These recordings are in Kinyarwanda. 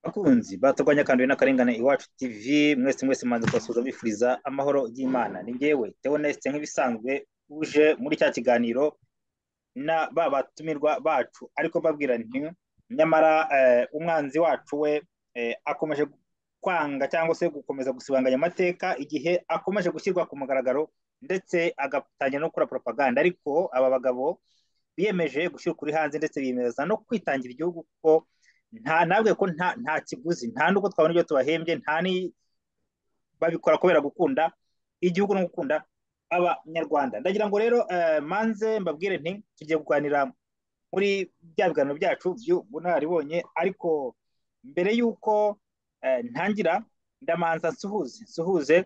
bakunzi baturwanya kandi n'akarengane iwacu tv mwese mwese mbanza kubasuhuza bifuriza amahoro y'imana ni ngewe teoneste nk'ibisanzwe uje muri cya kiganiro na ba batumirwa bacu ariko mbabwira nti nyamara eh, umwanzi wacu we eh, akomeje kwanga cyangwa se gukomeza gusibanganya amateka igihe akomeje gushyirwa ku mugaragaro ndetse agatangira no gukora propaganda ariko aba bagabo biyemeje gushyira ukuri hanze ndetse biyemeza no kwitangira igihugu kuko nta nabwe ko nta nta kiguzi nta n'ubwo twabona ibyo tubahembye nta ni babikora kubera gukunda igihugu no gukunda abanyarwanda ndagira ngo rero eh, manze mbabwire nti tugiye kuganira muri bya biganiro byacu by'ubunararibonye ariko mbere y'uko eh, ntangira ndamanza nsuhuze nsuhuze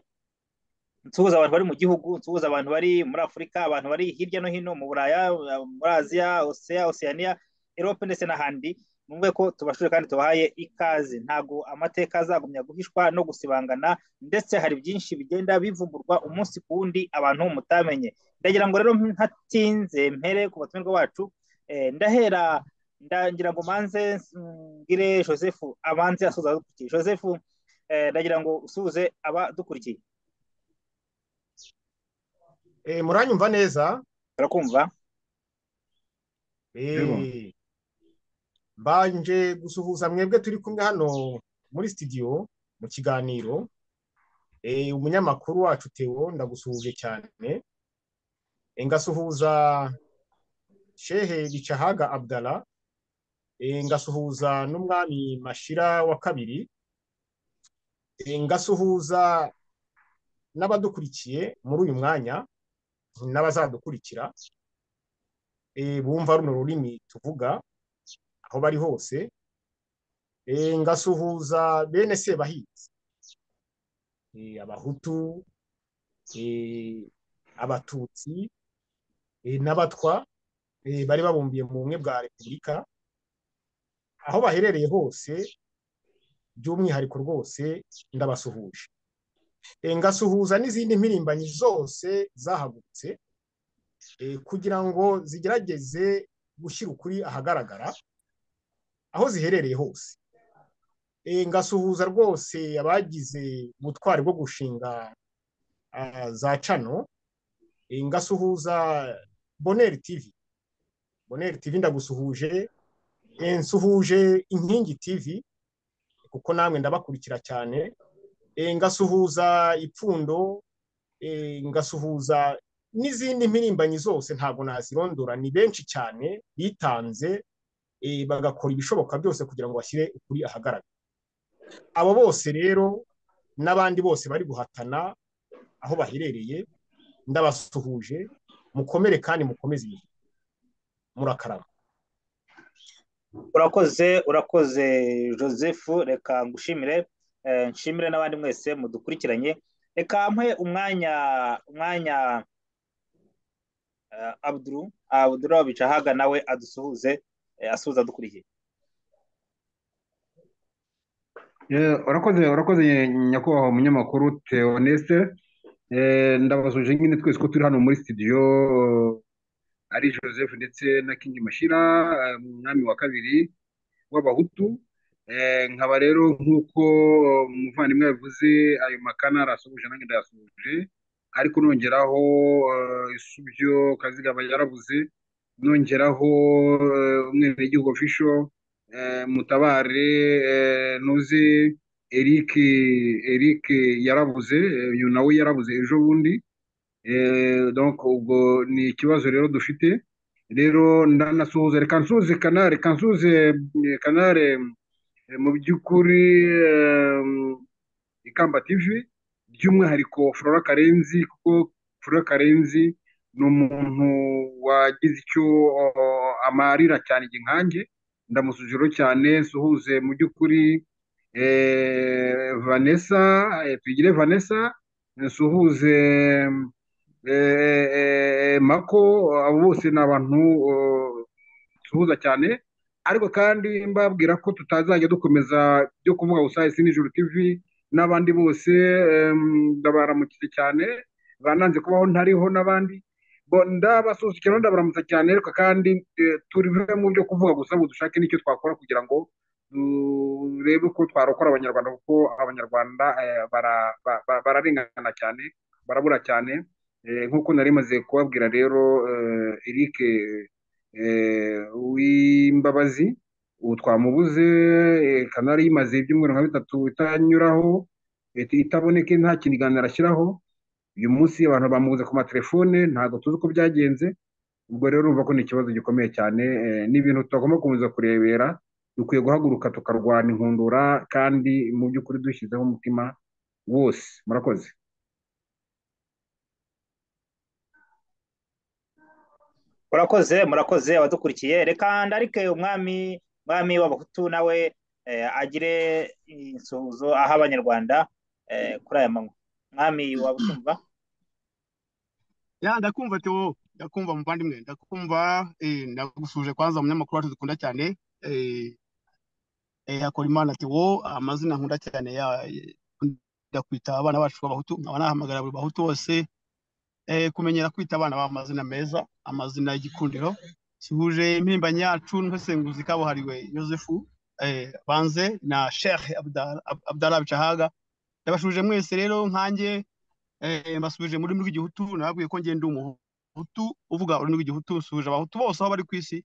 nsuhuza abantu bari mu gihugu nsuhuza abantu bari muri afurika abantu bari hirya no hino mu buraya muri aziya oseya osiyaniya erope ndetse n'ahandi numve ko tubashuje kandi tubahaye ikaze ntabwo amateka azagumya guhishwa no gusibangana ndetse hari byinshi bigenda bivumburwa umunsi ku wundi abantu mutamenye ndagira ngo rero ntatinze mpere ku batumirwa bacu eh, ndahera ndagira ngo manze mbwire joseph abanze asuhuza abadukurikiye joseph eh, ndagira ngo usuhuze abadukurikiye Eh, muranyumva neza turakumva Yego. Eh, mbanje gusuhuza mwebwe turi kumwe hano muri studio mu kiganiro Eh, umunyamakuru wacu Theo ndagusuhuje cyane Eh, ngasuhuza Shehe Gicahaga Abdala Eh, ngasuhuza n'umwami Mashira wa kabiri Eh, ngasuhuza n'abadukurikiye muri uyu mwanya n'abazadukurikira eh, bumva runo rurimi tuvuga aho bari hose eh, ngasuhuza bene sebahinzi eh, abahutu eh, abatutsi eh, n'abatwa eh, bari babumbiye mu bumwe bwa repubulika aho baherereye hose by'umwihariko rwose ndabasuhuje Eh, ngasuhuza n'izindi mpirimbanyi zose zahagurutse eh, kugira ngo zigerageze gushyira ukuri ahagaragara aho ziherereye hose Eh, ngasuhuza rwose abagize ubutwari bwo gushinga ah, za cano Eh, ngasuhuza boneri tv boneri tv ndagusuhuje Eh, nsuhuje inkingi tv kuko namwe ndabakurikira cyane Eh, ngasuhuza ipfundo Eh, ngasuhuza n'izindi mpirimbanyi zose ntabwo nazirondora ni benshi cyane bitanze eh, bagakora ibishoboka byose kugira ngo bashyire ukuri ahagaragara abo bose rero n'abandi bose bari guhatana aho baherereye ndabasuhuje mukomere kandi mukomeze imihigo murakarama urakoze urakoze joseph reka ngushimire eh, nshimire n'abandi mwese mudukurikiranye reka mpe umwanya umwanya eh, abduru abduru bicahaga nawe adusuhuze eh, asuhuza adukurikiye Eh, urakoze urakoze nyakubahwa umunyamakuru Theoneste Eh, ndabasuje nyine twese ko turi hano muri studio eh, ari Joseph ndetse na King Mashira eh, umwami wa kabiri w'abahutu Eh, nkaba rero nk'uko eh, umuvandimwe yavuze ayo makana arasuhuje nanjye ndayasuhuje ariko nongeraho eh, isubyo kazigaba yaravuze nongeraho eh, umwenegihugu official eh, mutabare eh, ntuzi eric eric yarabuze eh, uyu nawe yarabuze ejo bundi Eh, donc ubwo ni ikibazo rero dufite rero ndanasuhuza reka nsuhuze kanari reka nsuhuze eh, kanari eh, mu by'ukuri eh, ikamba tv by'umwihariko flora karenzi kuko flora karenzi ni umuntu wagize icyo oh, amarira cyane igihe nkanjye ndamusuziro cyane suhuze mu by'ukuri eh, vanessa eh, tugire vanessa nsuhuze eh, eh, mako abo bose ni abantu oh, nsuhuza cyane ariko kandi mbabwira ko tutazajya dukomeza byo kuvuga gusa isi nijoro tv n'abandi bose em, ndabaramukije cyane bananze kubaho ntariho n'abandi bo ndabasusurukira ndabaramutsa cyane ariko kandi eh, turive mu byo kuvuga gusa ngo dushake n'icyo twakora kugira ngo turebe ko twarokora abanyarwanda kuko abanyarwanda bararengana cyane barabura cyane nk'uko nari maze kubabwira rero Eric w'imbabazi ubu twamubuze kanari yimaze ibyumweru nka bitatu itanyuraho itaboneke nta kiganiro arashyiraho uyu munsi abantu bamubuze ku matelefone ntabwo tuzi uko byagenze ubwo rero urumva ko ni ikibazo gikomeye cyane ni ibintu tutagomba gukomeza kurebera dukwiye guhaguruka tukarwana inkundura kandi mu by'ukuri dushyizeho umutima wose murakoze murakoze murakoze abadukurikiye reka ndarike umwami umwami w'abahutu nawe agire insuhuzo aha abanyarwanda kuri aya manywa mwami wabutumva ya ndakumva tewo ndakumva muvandimwe ndakumva ndagusuje kwanza umunyamakuru wacu dukunda cyane akora imana tewo amazina nkunda cyane ndakwita abana bacu b'abahutu nkaba nahamagara buri bahutu bose kumenyera kwita abana b'amazina meza amazina y'igikundiro kihuje impimbano yacu n'umusenguzi kabuhariwe Joseph banze na sheikh abdara bicahaga ndabashuje mwese rero nkanjye mbasubije muri muri igihutu nababwiye ko ngenda umuhutu uvuga ururimi rw'igihutu nsuhuje abahutu bose aho bari ku isi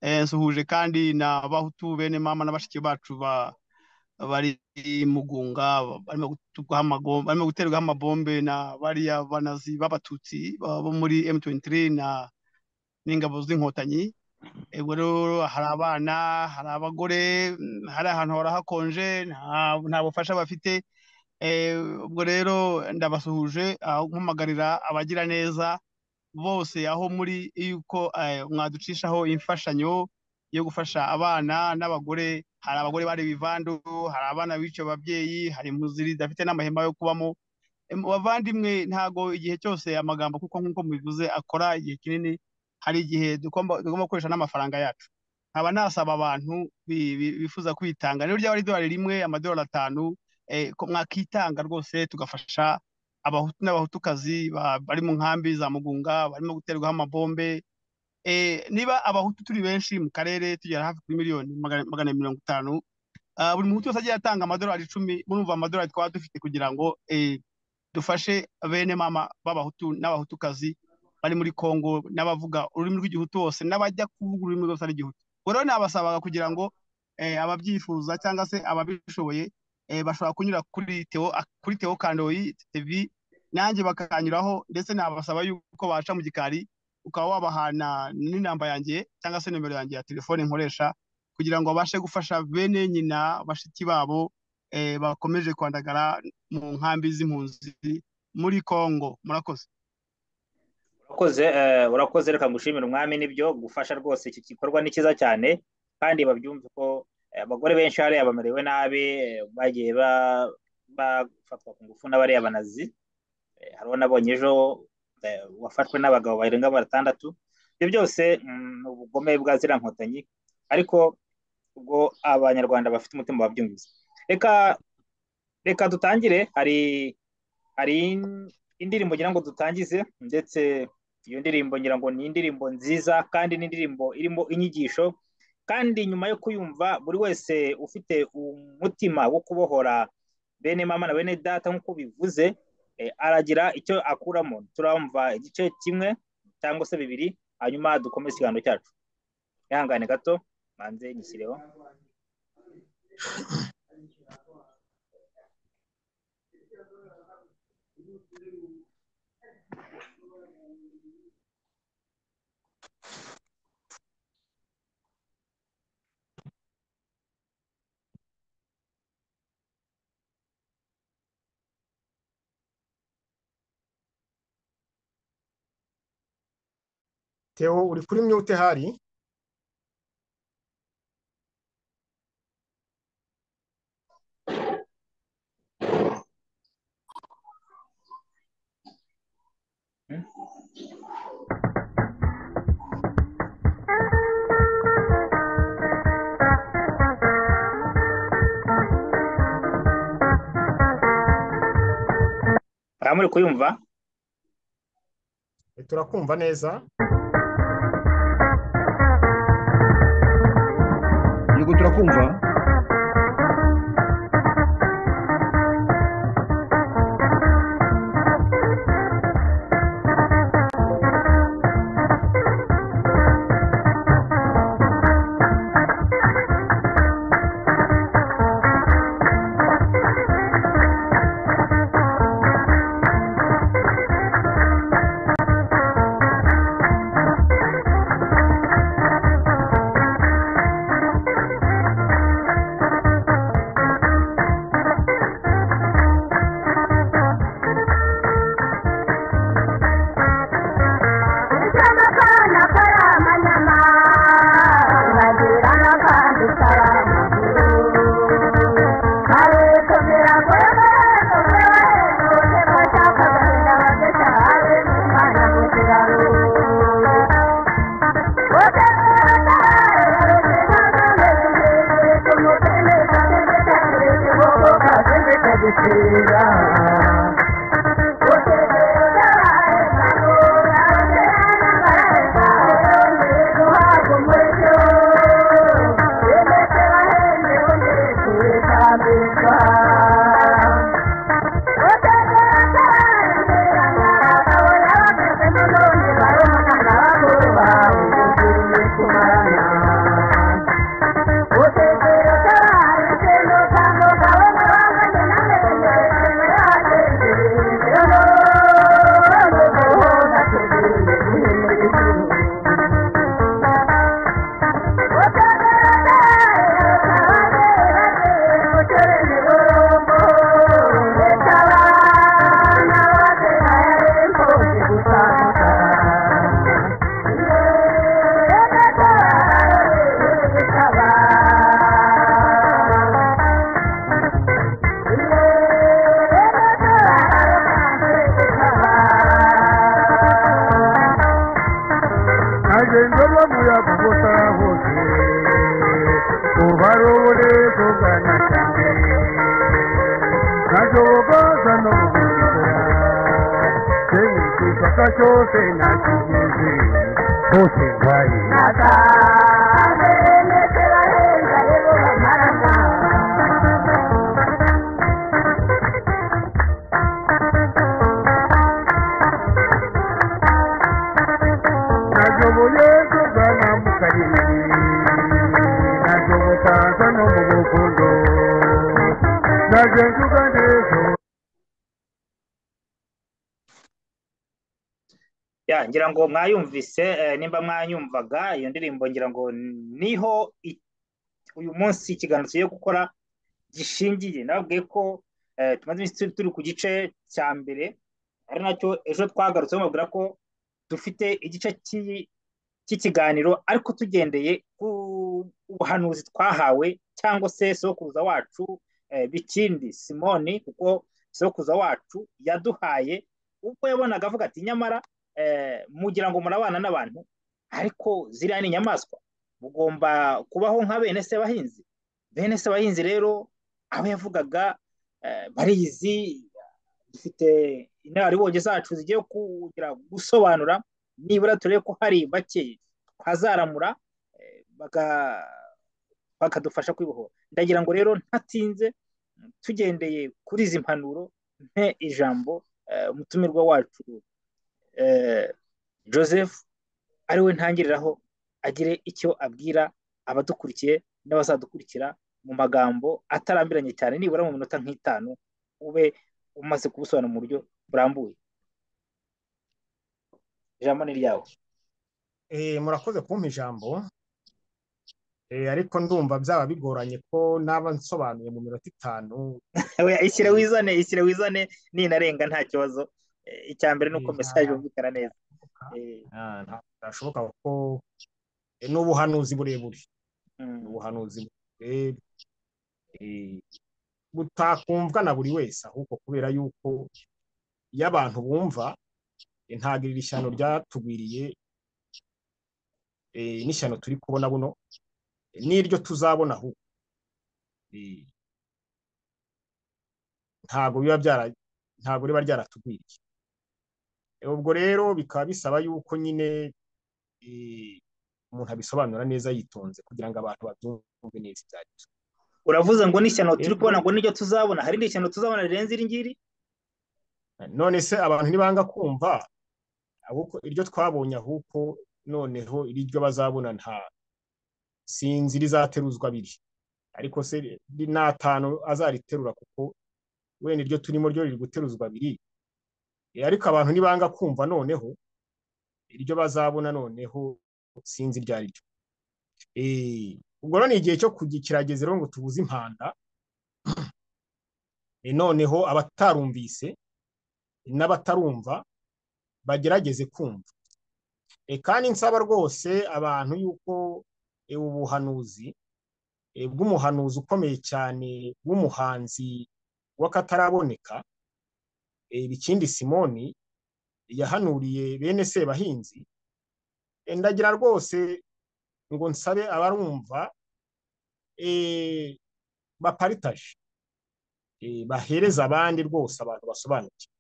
nsuhuje kandi n'abahutu bene mama na bashiki bacu bari mugunga barimo guterwa amabombe na bariya banazi b'abatutsi bo muri M23 na n'ingabo z'inkotanyi ubwo rero hari abana hari abagore hari ahantu hora hakonje nta bufasha bafite ubwo rero ndabasuhuje nkumagarira abagira neza bose aho muri yuko mwaducishaho imfashanyo yo gufasha abana n'abagore hari abagore bari bivando hari abana bica ababyeyi hari impunzi zidafite n'amahema yo kubamo bavandimwe ntago igihe cyose amagambo kuko nk'uko mubivuze akora igihe kinini hari igihe tugomba gukoresha n'amafaranga yacu nkaba nasaba abantu bifuza kwitanga niyo ryaba ari idolari rimwe amadolari atanu mwakitanga rwose tugafasha abahutu n'abahutukazi bari mu nkambi za mugunga barimo guterwaho amabombe niba abahutu turi benshi mu karere tugera hafi kuri miliyoni magana mirongo itanu buri muhutu wese agiye atanga amadolari icumi murumva amadolari twaba dufite kugira ngo dufashe bene mama b'abahutu n'abahutukazi bari muri kongo n'abavuga ururimi rw'igihutu bose n'abajya kuvuga ururimi rwose rw'igihutu ubwo rero nabasabaga kugira ngo ababyifuza cyangwa se ababishoboye bashobora kunyura kuri teo kuri teo kandoyi tv nanjye bakanyuraho ndetse nabasaba yuko baca mu gikari ukaba wabahana n'inamba yanjye cyangwa se nimero yanjye ya telefone nkoresha kugira ngo babashe gufasha bene nyina bashiki babo bakomeje kwandagara mu nkambi z'impunzi muri kongo murakoze urakoze urakoze reka ngushimire umwami n'ibyo gufasha rwose iki gikorwa ni cyiza cyane kandi babyumve ko abagore benshi hariya bamerewe nabi bagiye bafatwa ku ngufu n'abariya banazi hariho nabonye ejo wafashwe n'abagabo barenga batandatu ibyo byose ni ubugome bwa ziriya nkotanyi ariko ubwo abanyarwanda bafite umutima babyumvise reka reka dutangire hari hari indirimbo ngira ngo dutangize ndetse iyo ndirimbo ngira ngo ni indirimbo nziza kandi ni indirimbo irimo inyigisho kandi nyuma yo kuyumva buri wese ufite umutima wo kubohora bene mama na bene data nk'uko bivuze aragira icyo akuramo turamva igice kimwe cyangwa se bibiri hanyuma dukomeze ikiganiro cyacu ihangane gato manze nyishyireho Theo uri kuri mute hari muri kuyumva turakumva neza yego turakumva bose ngaye nashoboye kugana mu karere nashobotaka no mu rukundo naje nsugane ejo ya ngira ngo mwayumvise eh, nimba mwanyumvaga iyo ndirimbo ngira ngo niho i- uyu munsi ikiganiro tugiye gukora gishingiye nababwiye ko eh, tumaze iminsi turi- turi ku gice cya mbere ari nacyo ejo twagarutse bamubwira ko dufite igice cy'iyi- cy'ikiganiro ariko tugendeye ku buhanuzi twahawe cyangwa se sokuruza wacu eh, bikindi simoni kuko sokuruza wacu yaduhaye ubwo yabonaga avuga ati nyamara eh, mugira ngo murabana n'abantu ariko ziriya ni inyamaswa mugomba kubaho nka bene se bahinzi bene se bahinzi rero abo yavugaga eh, barizi dufite inararibonye zacu zigiye kugira gusobanura nibura turebe ko hari bake twazaramura eh, baga- bakadufasha kwibohora ndagira ngo rero ntatinze tugendeye kuri izi mpanuro mpe ijambo eh, umutumirwa wacu eh, joseph ariwe ntangiriraho agire icyo abwira abadukurikiye n'abazadukurikira mu magambo atarambiranye cyane nibura mu minota nk'itanu ube umaze kubusobanura mu buryo burambuye ijambo ni ryawe Eh, murakoze kumpa ijambo Eh, ariko ndumva byaba bigoranye ko naba nsobanuye mu minota itanu Oya, ishyire wizane ishyire wizane ninarenga nta kibazo Eh, icya mbere ni uko Eh, mesaje nta- yumvikana neza Eh, Ah, nta- ntashoboka ko eh, ni ubuhanuzi burebure ni mm, ubuhanuzi burebure eh, butakumvwa na buri wese ahubwo kubera yuko iyo abantu bumva eh, ntabwo iri shyano ryatugwiriye eh, n'ishyano turi kubona buno eh, n'iryo tuzabona ahubwo Eh, ntabwo biba byara ntabwo riba ryaratugwiriye Eh, ubwo rero bikaba bisaba yuko nyine eh, umuntu abisobanura neza yitonze kugira ngo abantu babyumve neza ibyo ari byo uravuze ngo n'ishyano Eh, turi kubona ngo n'iryo tuzabona hari irindi shyano tuzabona rirenze iri ngiri none se abantu ntibanga kumva ahubwo iryo twabonye ahubwo noneho iriryo bazabona nta sinzi rizateruzwa abiri ariko se ri- n'atanu azariterura kuko wenda iryo turimo ryo riri guteruzwa abiri Eh, ariko abantu ntibanga kumva noneho iryo bazabona noneho sinzi iryo ari ryo Eh, ubwo rero ni igihe cyo kugi- kirageze rero ngo tubuze impanda Eh, noneho abatarumvise n'abatarumva bagerageze kumva E, kandi nsaba rwose abantu yuko e, ubu buhanuzi e, bw'umuhanuzi ukomeye cyane w'umuhanzi w'akataraboneka e, Bikindi Simoni yahanuriye bene Sebahinzi e, ndagira rwose ngo nsabe abarumva e, baparitaje e, bahereza abandi rwose abantu basobanukiwe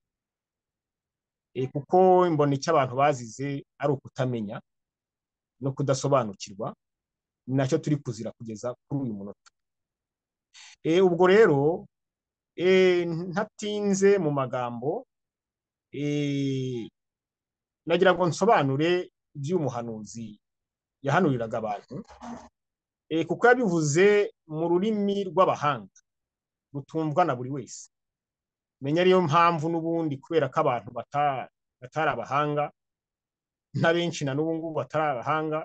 e, kuko imbona icyo abantu bazize ari ukutamenya no kudasobanukirwa ni nacyo turi kuzira kugeza kuri uyu munota E, ubwo rero e, ntatinze mu magambo e, nagira ngo nsobanure iby'umuhanuzi yahanuriraga abantu e, kuko yabivuze mu rurimi rw'abahanga rutumvwa na buri wese menya ariyo mpamvu n'ubundi kubera ko abantu bata- batari abahanga na benshi na n'ubu ngubu batari abahanga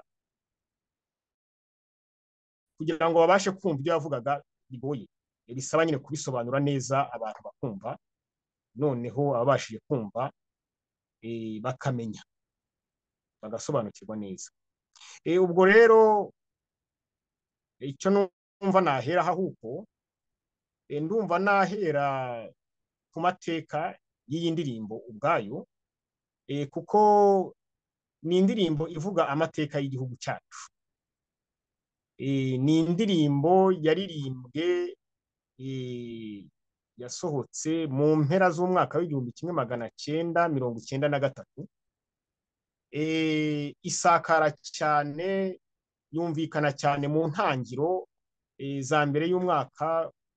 kugira ngo babashe kumva ibyo yavugaga bigoye E, bisaba nyine kubisobanura neza abantu bakumva noneho ababashije kumva eh, bakamenya bagasobanukirwa neza Eh, ubwo rero icyo numva nahera ahubwo eh, ndumva nahera ku mateka y'iyi ndirimbo ubwayo eh, kuko ni indirimbo ivuga amateka y'igihugu cyacu Eh, ni indirimbo yaririmbwe eh, yasohotse mu mpera z'umwaka w'igihumbi kimwe magana cyenda mirongo cyenda na gatatu eh, isakara cyane yumvikana cyane mu ntangiro eh, za mbere y'umwaka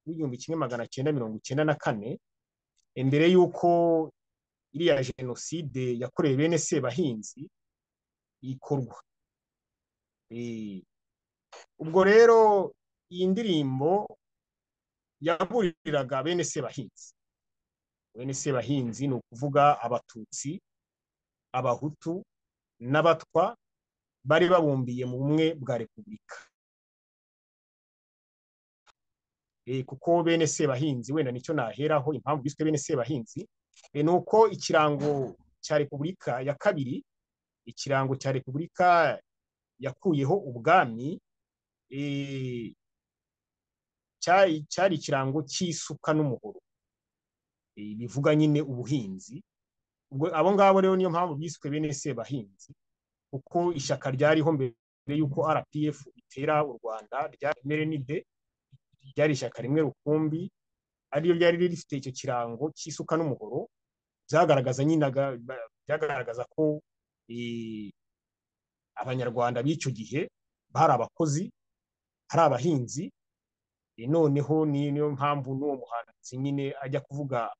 w'igihumbi kimwe magana cyenda mirongo icyenda na kane eh, mbere y'uko iriya jenoside yakorewe bene sebahinzi ikorwa Eh, ubwo rero iyi ndirimbo yaburiraga bene sebahinzi bene sebahinzi ni ukuvuga abatutsi abahutu n'abatwa bari babumbiye mu bumwe bwa repubulika Eh, kuko bene sebahinzi wenda nicyo naheraho impamvu biswe bene sebahinzi eh, ni uko ikirango cya repubulika ya kabiri ikirango cya repubulika yakuyeho ubwami eh, cyari cyari ikirango cy'isuka n'umuhoro Eh, bivuga nyine ubuhinzi ubwo abo ngabo rero niyo mpamvu biswe bene sebahinzi kuko ishyaka ryariho mbere y'uko RPF itera u Rwanda rya Merenide ryari ishyaka rimwe rukumbi ariyo ryari rifite icyo kirango cy'isuka n'umuhoro byagaragaza nyine aga- ba- byagaragaza ko eh, abanyarwanda b'icyo gihe bari abakozi hari abahinzi Eh, noneho ni niyo mpamvu n'uwo muhanzi nyine ajya kuvuga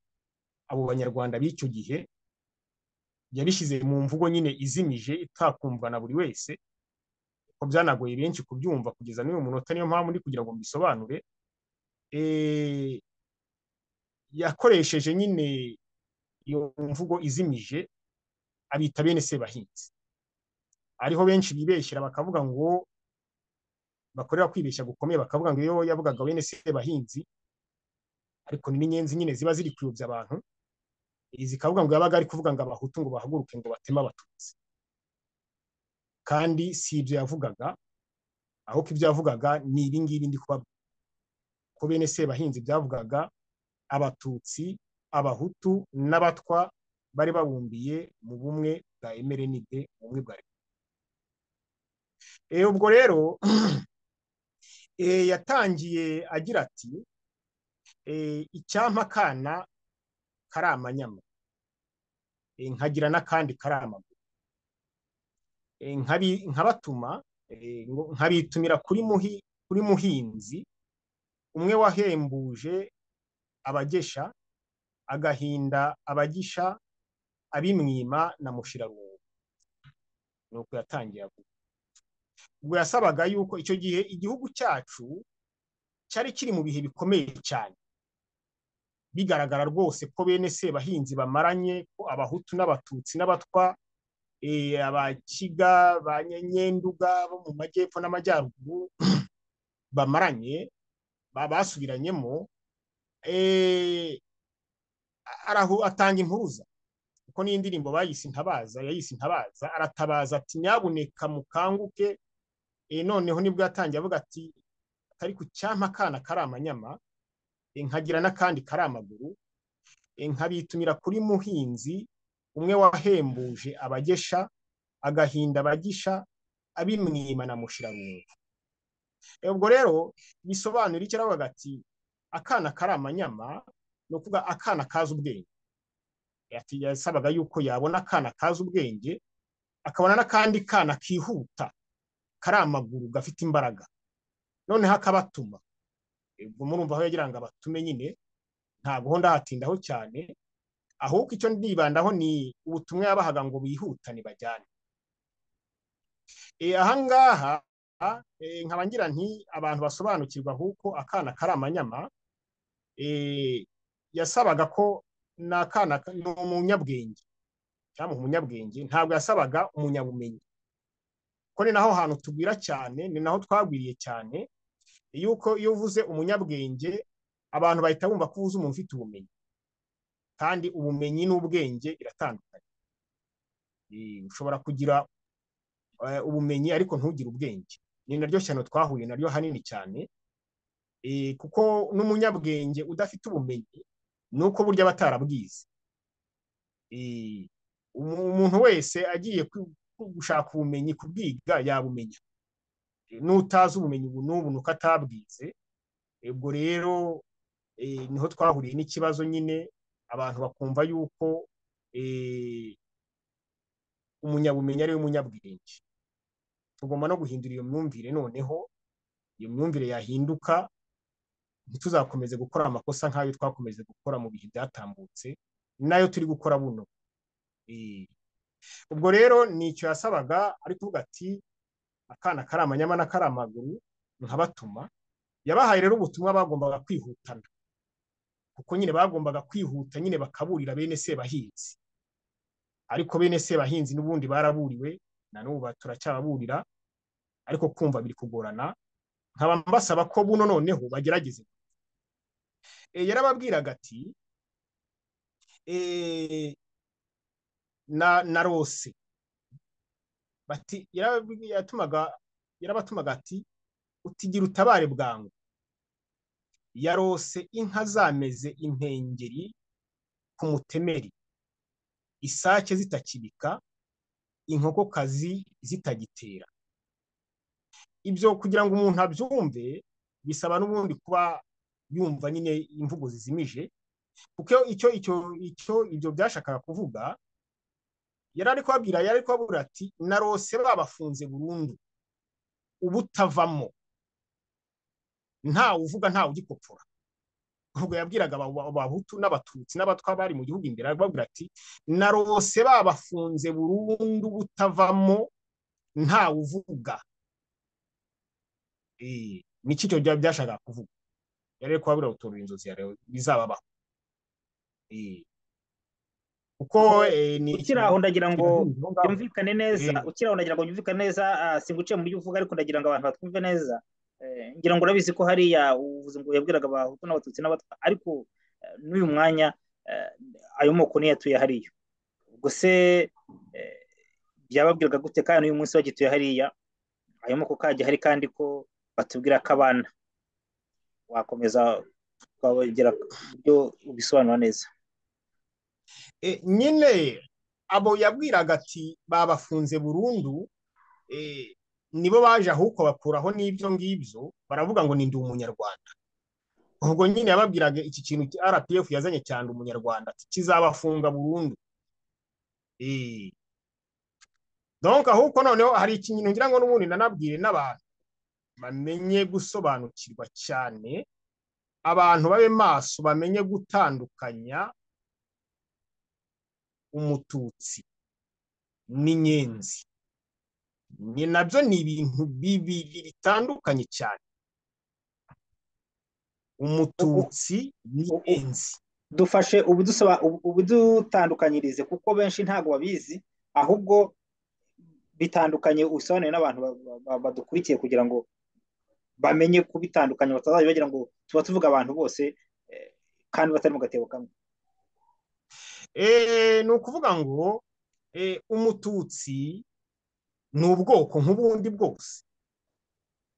abo banyarwanda b'icyo gihe yabishyize mu mvugo nyine izimije itakumvwa na buri wese ko byanagoye benshi kubyumva kugeza n'uyu munota niyo mpamvu ndi kugira ngo mbisobanure Eh, yakoresheje nyine iyo mvugo izimije abita bene sebahinzi ariho benshi bibeshyera bakavuga ngo bakorera kwibeshya gukomeye bakavuga ngo iyo yavugaga bene sebahinzi ariko ni n'inyenzi nyine ziba ziri kuyobya abantu eh, zikavuga ngo yabaga ari kuvuga ngo abahutu ngo bahaguruke ngo bateme abatutsi kandi si ibyo yavugaga ahubwo ibyo yavugaga ni ibi ngibi ndi kubabwira ko bene sebahinzi byavugaga abatutsi abahutu n'abatwa bari babumbiye mu bumwe bwa emerenide mu bumwe bwa E, ubwo rero e, yatangiye agira ati e, icyampa akana kari amanyama e, nkagira n'akandi kari amaguru e, nkabi, nkabatuma e, ngo nkabitumira kuri, muhi, kuri muhinzi umwe wahembuje abagesha agahinda abagisha abimwima na mushirarungu nuko yatangiye avuga ubwo yasabaga yuko icyo gihe igihugu cyacu cyari kiri mu bihe bikomeye cyane bigaragara rwose ko bene sebahinzi bamaranye ko abahutu n'abatutsi n'abatwa eh, abakiga ba nyenduga bo mu majyepfo n'amajyaruguru bamaranye ba- basubiranyemo eh, arahu- atanga impuruza kuko n'iyi ndirimbo bayise intabaza yayise intabaza aratabaza ati nyabuneka mukanguke Eh, noneho nibwo yatangiye avuga ati atari ku cyampa akana kari amanyama eh, nkagira n'akandi kari amaguru eh, nkabitumira kuri muhinzi umwe wahembuje abagesha agahinda abagisha abimwima na mushirarungu Eh, ubwo rero bisobanura icyo aravuga ati akana kari amanyama ni ukuvuga akana kazi ubwenge Eh, ati yasabaga yuko yabona akana kazi ubwenge akabona n'akandi kana kihuta kari amaguru gafite imbaraga noneho akabatuma ubwo murumva aho yagira ngo abatume nyine ntabwo ndahatindaho cyane ahubwo icyo ndibandaho ni ubutumwa yabahaga ngo bihutane bajyane Eh, ahangaha eh, nkaba ngira nti abantu basobanukirwa ahubwo akana kari amanyama eh, yasabaga ko n'akana ni umunyabwenge cyangwa umunyabwenge ntabwo yasabaga umunyabumenyi ko ni naho hantu tugwira cyane ni naho twagwiriye cyane yuko iyo uvuze umunyabwenge abantu bahita bumva ko uvuze umuntu ufite ubumenyi kandi ubumenyi n'ubwenge biratandukanye Eh, ushobora kugira eh, ubumenyi ariko ntugire ubwenge ni naryo shyano twahuye naryo hanini cyane Eh, kuko n'umunyabwenge udafite ubumenyi ni uko burya aba atarabwize Eh, umu- umuntu wese agiye ku- ku- gushaka ubumenyi kubwiga yabumenya n'utazi ubumenyi ubu n'ubu nuko atabwize ubwo rero eh, niho twahuriye n'ikibazo nyine abantu bakumva yuko eh, umunyabumenyi ariwe munyabwenge tugomba no guhindura iyo myumvire noneho iyo myumvire yahinduka ntituzakomeze gukora amakosa nk'ayo twakomeze gukora mu bihe byatambutse nayo turi gukora buno Eh, ubwo rero ni icyo yasabaga ari kuvuga ati akana kari amanyama na kari amaguru nkabatuma yabahaye rero ubutumwa bagombaga kwihutana kuko nyine bagombaga kwihuta nyine bakaburira bene sebahinzi ariko bene sebahinzi n'ubundi baraburiwe na n'ubu ba- turacyababurira ariko kumva biri kugorana nkaba mbasaba ko buno noneho bagerageze e, yarababwiraga ati e, na na rose bati yarababwi- yatumaga yarabatumaga ati utigira utabare bwangu yarose inka zameze impengeri ku mutemeri isake zitakibika inkokokazi zitagitera ibyo kugira ngo umuntu abyumve bisaba n'ubundi kuba yumva nyine imvugo zizimije kuko icyo icyo icyo ibyo byashakaga kuvuga yari ari kubabwira yari ari kubabwira ati narose babafunze burundu ubutavamo ntawe uvuga ntawe ugikopfora ubwo yabwiraga aba- abahutu n'abatutsi n'abatwa bari mu gihugu imbere arababwira ati narose babafunze burundu ubutavamo ntawe uvuga Eh, ni iki cyo byaba byashakaga kuvuga yari ari kubabwira gutorera inzozi ya Leo bizababaho Eh, kuko eh, ni ukiri aho ndagira ngo Ngo ngaho. byumvikane neza Eh. ukiri aho ndagira ngo byumvikane neza ah, singuciye mu byo uvuga ariko ndagira ngo abantu batwumve neza Eh, ngira ngo urabizi ko hariya uvuze ngo yabwiraga abahutu n'abatutsi n'abatwa ariko eh, n'uyu mwanya eh, ayo moko niyo atuye hariya ubwo se eh, byababwiraga gute kandi uyu munsi bagituye hariya ayo moko kajya hari kandi ko batubwira ko abana wakomeza ukabagera ku buryo ubisobanura neza Eh, nyine abo yabwiraga ati babafunze burundu eh, nibo baje ahubwo bakuraho n'ibyo ngibyo baravuga ngo ni ndi umunyarwanda ubwo nyine yababwiraga iki kintu RPF yazanye cyane umunyarwanda ati kizabafunga burundu Eh, donc ahubwo noneho hari ikintu ngira ngo n'ubundi nanabwire n'abantu bamenye gusobanukirwa cyane abantu babe maso bamenye gutandukanya umututsi n'inyenzi ni nabyo ni ibintu bibiri bitandukanye cyane umututsi n'inyenzi dufashe ubudusaba ubudutandukanyirize kuko benshi ntabwo babizi ahubwo bitandukanye usobanuye n'abantu ba- ba- ba- badukurikiye kugira ngo bamenye kubitandukanya batazajya bagira ngo tuba tuvuga abantu bose eh, kandi batari mu gatebo kamwe Eh, ni ukuvuga ngo eh, umututsi ni ubwoko nk'ubundi bwose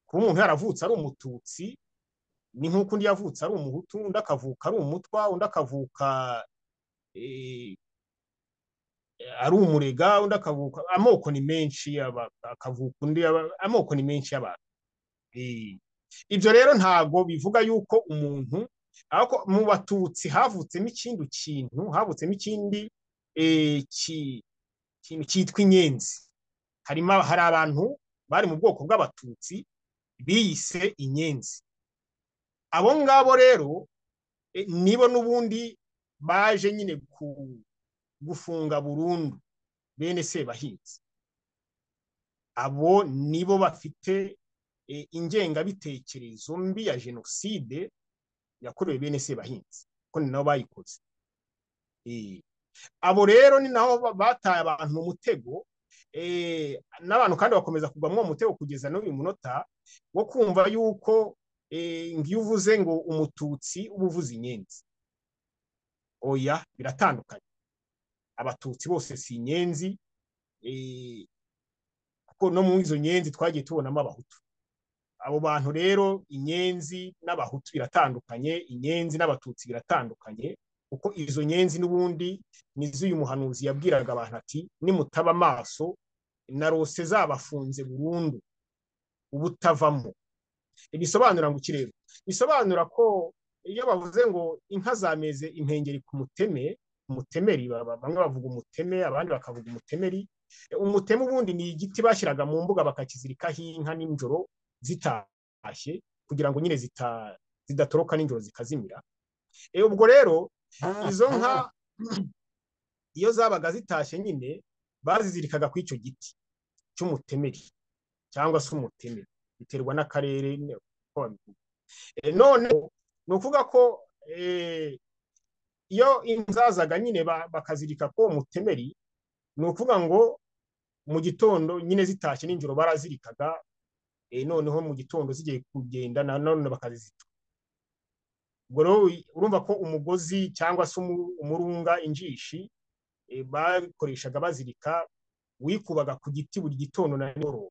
kuba umuntu yaravutse ari umututsi ni nk'uko undi yavutse ari umuhutu undi akavuka ari umutwa undi akavuka eh, ari umurega undi akavuka amoko ni menshi aba- akavuka undi aba- amoko ni menshi y'abantu Eh, Ibyo rero ntago bivuga yuko umuntu ariko mu batutsi havutsemo ikindi kintu havutsemo ikindi eh, ki- kintu cyitwa inyenzi harimo hari abantu bari mu bwoko bw'abatutsi biyise inyenzi abo ngabo rero eh, nibo n'ubundi baje nyine ku- gufunga burundu bene sebahinzi abo nibo bafite eh, ingengabitekerezo mbi ya jenoside yakorewe bene sebahinzi kuko ni nabo bayikoze Eh, abo rero ni nabo ba- bataye abantu mu mutego eh, n'abantu kandi bakomeza kugwa muri uwo mutego kugeza n'uyu munota wo kumva yuko eh, ngo iyo uvuze ngo umututsi uba uvuze inyenzi oya biratandukanye abatutsi bose si inyenzi eh, kuko no mu izo nyenzi twagiye tubonamo abahutu abo bantu rero inyenzi n'abahutu biratandukanye inyenzi n'abatutsi biratandukanye kuko izo nyenzi n'ubundi ni z'uyu muhanuzi yabwiraga abantu ati nimutaba amaso na rose zabafunze burundu ubutavamo ibisobanura ngo iki rero bisobanura ko iyo bavuze ngo inka zameze impengeri ku muteme umutemeri ba- ba- bamwe bavuga umuteme abandi bakavuga umutemeri umutemu ubundi ni igiti bashyiraga mu mbuga bakakizirikaho inka nijoro zitashye kugira ngo nyine zita- zidatoroka nijoro zikazimira Eh, ubwo rero izo nka iyo zabaga zitashye nyine bazizirikaga ku icyo giti cy'umutemeri cyangwa se umuteme biterwa n'akarere nyine uko babivuga. Eh, none ni ukuvuga ko eh, iyo inka zazaga nyine ba- bakazirika ko umutemeri ni ukuvuga ngo mu gitondo nyine zitashye nijoro barazirikaga eh, noneho mu gitondo zigiye kugenda na none bakazizita ubwo rero uri- urumva ko umugozi cyangwa se umu- umurunga injishi eh, bakoreshaga bazirika wikubaga ku giti buri gitondo na nijoro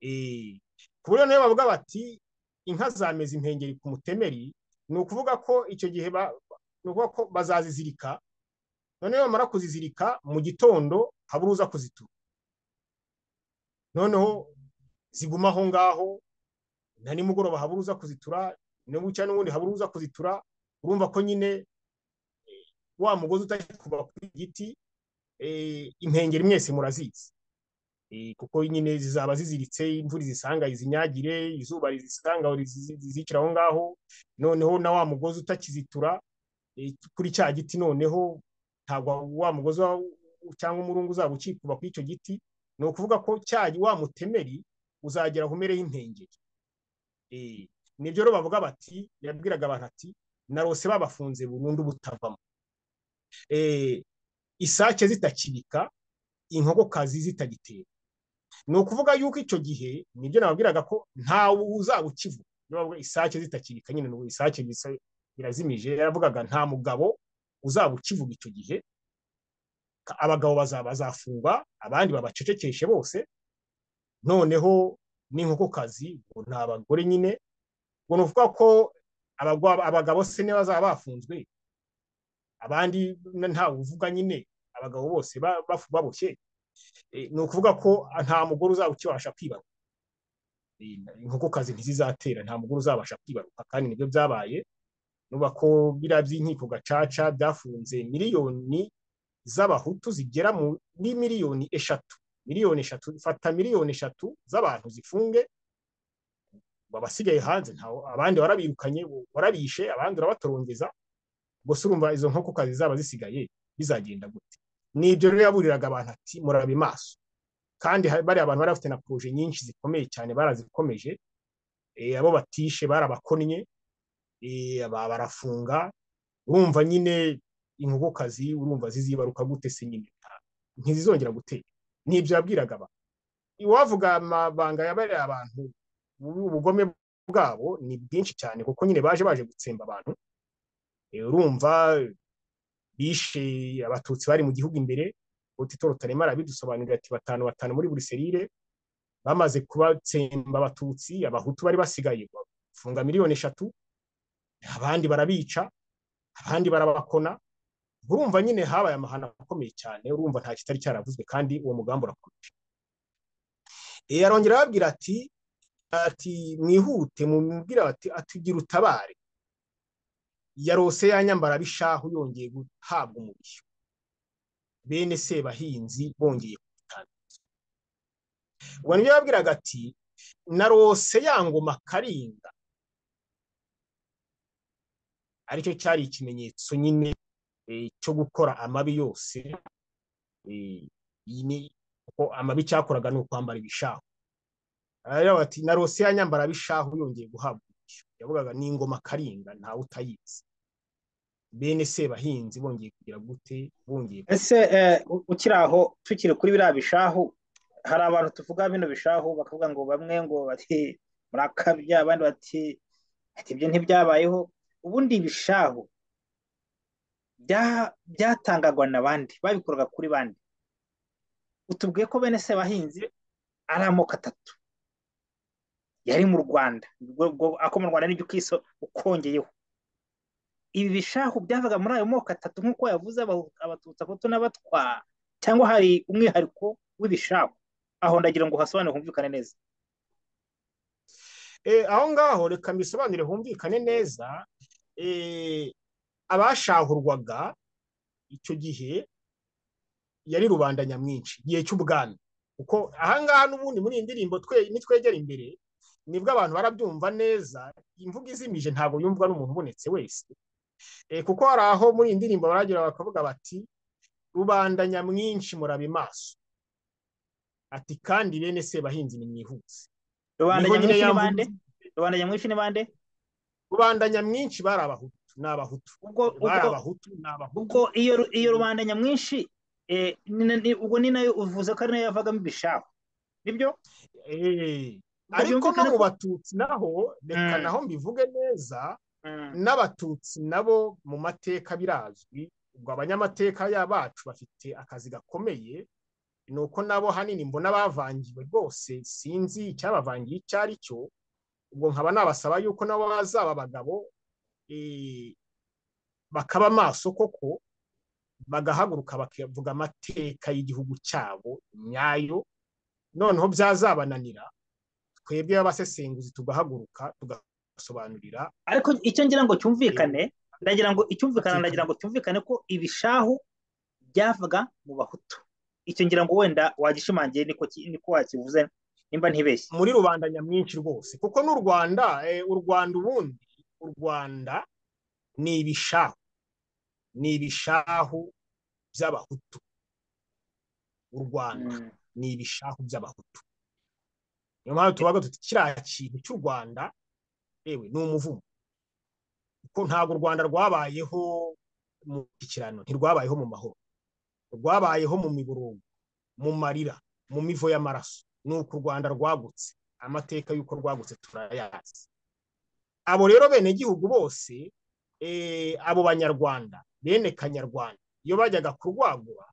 Eh, ku buryo nayo bavuga bati inka zameze impengeri ku mutemeri ni ukuvuga ko icyo gihe ba- ni ukuvuga ko bazazizirika noneho bamara kuzizirika mu gitondo habura uza kuzitura noneho ziguma aho ngaho na nimugoroba habura uza kuzitura na bucya n'ubundi habura uza kuzitura urumva ko nyine eh, wa mugozi utakikuba ku giti eh, impengeri mwese murazizi Eh, kuko nyine zizaba ziziritse imvura izisanga izinyagire izuba rizisanga rizizi- zizicira aho ngaho noneho na wa mugozi utakizitura eh, kuri cya giti noneho ntabwo wa mugozi wa- cyangwa umurungu uzaba ukikuba kuri icyo giti ni ukuvuga ko cya wa mutemeri uzagera aho umereho impengeri Eh, nibyo rero bavuga bati yabwiraga abantu ati narose babafunze burundu butavamo Eh, isake zitakibika inkokokazi zitagitera ni ukuvuga yuko icyo gihe nibyo nababwiraga ko ntawe uzaba ukivuga niyo bavuga isake zitakirika nyine n'ubu isake bisa- birazimije yaravugaga nta mugabo uzaba ukivuga icyo gihe Ka- abagabo bazaba bazafungwa abandi babacecekeshe bose noneho n'inkokokazi ngo ni abagore nyine ngo ni ukuvuga ko abagwa- abagabo se niba bazaba bafunzwe abandi n- ntawe uvuga nyine abagabo bose ba- bafu- baboshye Eh, ni ukuvuga ko nta mugore uzaba ukibasha kwibaruka inkokokazi ntizizatera nta mugore uzabasha kwibaruka kandi nibyo byabaye nuba ko biriya by'inkiko gacaca byafunze miliyoni z'abahutu zigera muri miliyoni eshatu miliyoni eshatu fata miliyoni eshatu z'abantu zifunge abasigaye hanze ntawe abandi warabirukanye warabishe abandi urabatorongeza gusa urumva izo nkokokazi zaba zisigaye bizagenda gute nibyo rero yaburiraga abantu ati murabe maso kandi hari- bariya abantu bari bafite na poroje nyinshi zikomeye cyane barazikomeje eh, abo batishe barabakonnye eh, aba- barafunga urumva nyine inkokokazi urumva zizibaruka gute se nyine nta- ntizizongera gutera n'ibyo yabwiraga abantu iwavuga amabanga ya bariya abantu ubu- ubugome bwabo ni bwinshi cyane kuko nyine baje baje gutsemba abantu Eh, urumva bishe abatutsi bari mu gihugu imbere Otito Rutaremara arabidusobanurira ati batanu batanu muri buri serire bamaze kubatsemba abatutsi abahutu bari basigaye bafunga miliyoni eshatu abandi barabica abandi barabakona urumva nyine habaye amahano akomeye cyane urumva nta kitari cyaravuzwe kandi uwo mugambi urakomeje Eh, arongera arababwira ati ati mwihute mumubwira bati atugira utabare yarose yanyambara bishahu yongeye guhabwa umubiri bene sebahinzi bongeye kubitangaza ubwo nibyo yabwiraga ati narose ya ngoma karinga aricyo cyari ikimenyetso nyine eh, cyo gukora amabi yose Eh, iyi ni uko amabi cyakoraga ni ukwambara ibishahu aravuga ati na rosiya nyambara abishahu yongeye guhabwa umucyo yavugaga ni ingoma karinga ntawe utayizi bene sebahinzi bongeye kugira gute bongeye ese eh, u- ukiri aho tukiri kuri biriya bishahu hari abantu tuvuga bino bishahu bakavuga ngo bamwe ngo bati murakabya abandi bati ati ibyo ntibyabayeho ubundi ibishahu bya- byatangagwa na bande babikoraga kuri bande utubwiye ko bene sebahinzi ari amoko atatu yari mu rwanda ubwo- ubwo ako mu rwanda n'ibyo ukiso ukongeyeho ibi bishahu byavaga muri ayo moko atatu nk'uko yavuze Abahu- abatutsi abahutu n'abatwa cyangwa hari umwihariko w'ibishahu aho ndagira ngo uhasobanure humvikane neza Eh, aho ngaho reka mbisobanure humvikane neza eh, abashahurwaga icyo gihe yari rubanda nyamwinshi igihe cy'ubwami kuko ahangaha n'ubundi muri iyi ndirimbo twe- nitwegera imbere nibwo abantu barabyumva neza imvugo izimije ntabwo yumvwa n'umuntu ubonetse wese Eh, kuko hari aho muri iyi ndirimbo baragira bakavuga bati rubanda nyamwinshi murabe maso ati kandi bene sebahinzi nimwihuse rubanda Niho nyine nyamwinshi ni yamvuga- bande rubanda nyamwinshi ni bande rubanda nyamwinshi bari abahutu ni abahutu ubwo bari ubwo abahutu ni abahutu ubwo iyo ru- iyo rubanda nyamwinshi eh, ni- ni- ni- ubwo ni nayo uvuze ko ari nayo yavagamo ibishahu nibyo Eh, Ubwo ariko no byumvikana mu ko batutsi naho reka Mm. naho mbivuge neza Mm, n'abatutsi nabo mu mateka birazwi ubwo abanyamateka ya- bacu bafite akazi gakomeye ni uko nabo hanini mbona bavangiwe rwose sinzi icyabavangiye icyo ari cyo ubwo nkaba nabasaba yuko nabo bazaba abagabo eh, bakaba maso koko bagahaguruka bakavuga amateka y'igihugu cyabo nyayo noneho byazabananira twebwe abasesenguzi tugahaguruka tugasobanurira ariko icyo ngira ngo cyumvikane eh, ndagira ngo icyumvikana amateka ndagira ngo cyumvikane ko ibishahu byavaga mu bahutu icyo ngira ngo wenda wagishimangiye niko ki- niko wakivuze nimba ntibeshye muri rubanda nyamwinshi rwose kuko n'u rwanda eh, u rwanda ubundi u rwanda ni ibishahu ni ibishahu by'abahutu u rwanda Mm. ni ibishahu by'abahutu niyo mpamvu tubaga tuti kiriya kintu cy'u rwanda yewe ni umuvumo kuko ntabwo u rwanda rwabayeho mu kirano ntirwabayeho mu mahoro rwabayeho mu miburungu mu marira mu mivo y'amaraso ni uko u rwanda rwagutse amateka y'uko rwagutse turayazi abo rero benegihugu bose eh, abo banyarwanda bene kanyarwanda iyo bajyaga kurwagura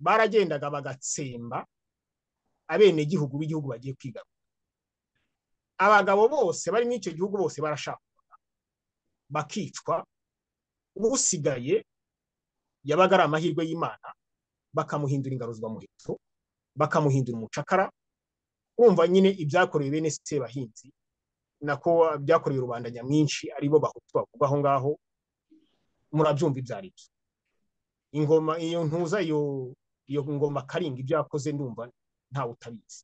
baragendaga bagatsemba abenegihugu b'igihugu bagiye kwiga abagabo bose bari muri icyo gihugu bose barashaka bakicwa usigaye yabaga ari amahirwe y'imana bakamuhindura ingaruzwamuheto bakamuhindura umucakara kumva nyine ibyakorewe bene sebahinzi nako byakorewe rubanda nyamwinshi aribo bahutu bavuga aho ngaho murabyumva ibyo ari byo ingoma iyo ntuza iyo iyo ngoma karinga ibyo yakoze ndumva ntawe utabizi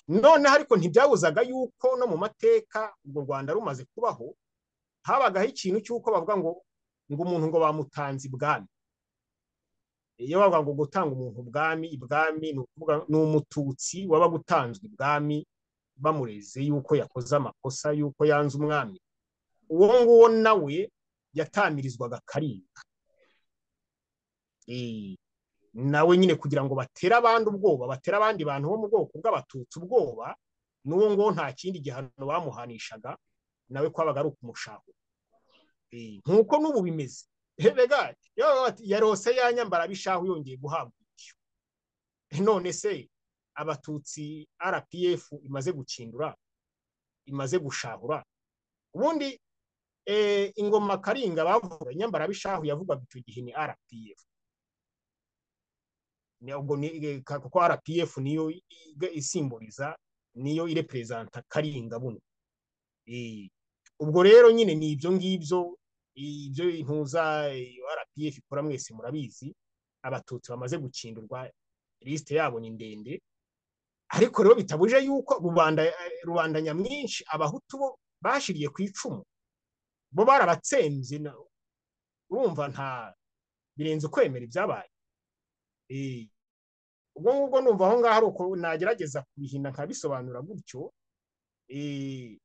noneho ariko ntibyabuzaga yuko no mu mateka urwo rwanda rumaze kubaho habagaho ikintu cy'uko bavuga ngo ngo umuntu ngo bamutanze ibwami iyo bavuga ngo gutanga umuntu ubwami ibwami ni ukuvuga ni umututsi waba gutanzwe ibwami bamureze yuko yakoze amakosa yuko yanze umwami uwo nguwo nawe yatamirizwaga karinga Eh, nawe nyine kugira ngo batere abandi ubwoba batere abandi bantu bo mu bwoko bw'abatutsi ubwoba n'uwo nguwo nta kindi gihano bamuhanishaga nawe kwabaga ari ukumushahura Eh, nk'uko n'ubu bimeze rega iyo bavuga bati, yarose yanyambara abishahu yongeye guhabwa ibyo none se abatutsi rpf imaze gukindura imaze gushahura ubundi eh, ingoma karinga bavuga nyambarabishahu yavugwaga icyo gihe ni rpf Ni- ubwo ni- eh, ka- kuko rpf niyo i- i- isimboliza niyo ireperezanta karinga buno Eh, ubwo rero nyine ni ibyo ngibyo ibyo intuza eh, rpf ikora mwese murabizi abatutsi bamaze gukindurwa lisite yabo ni ndende ariko rero bitabuje yuko rubanda rubanda nyamwinshi abahutu bo bashiriye ku icumu bo barabatsembye na- urumva nta birenze ukwemera ibyabaye Eh, ubwo ngubwo numva aho ngaho ari uko nagerageza kubihina nkabisobanura gutyo Eh,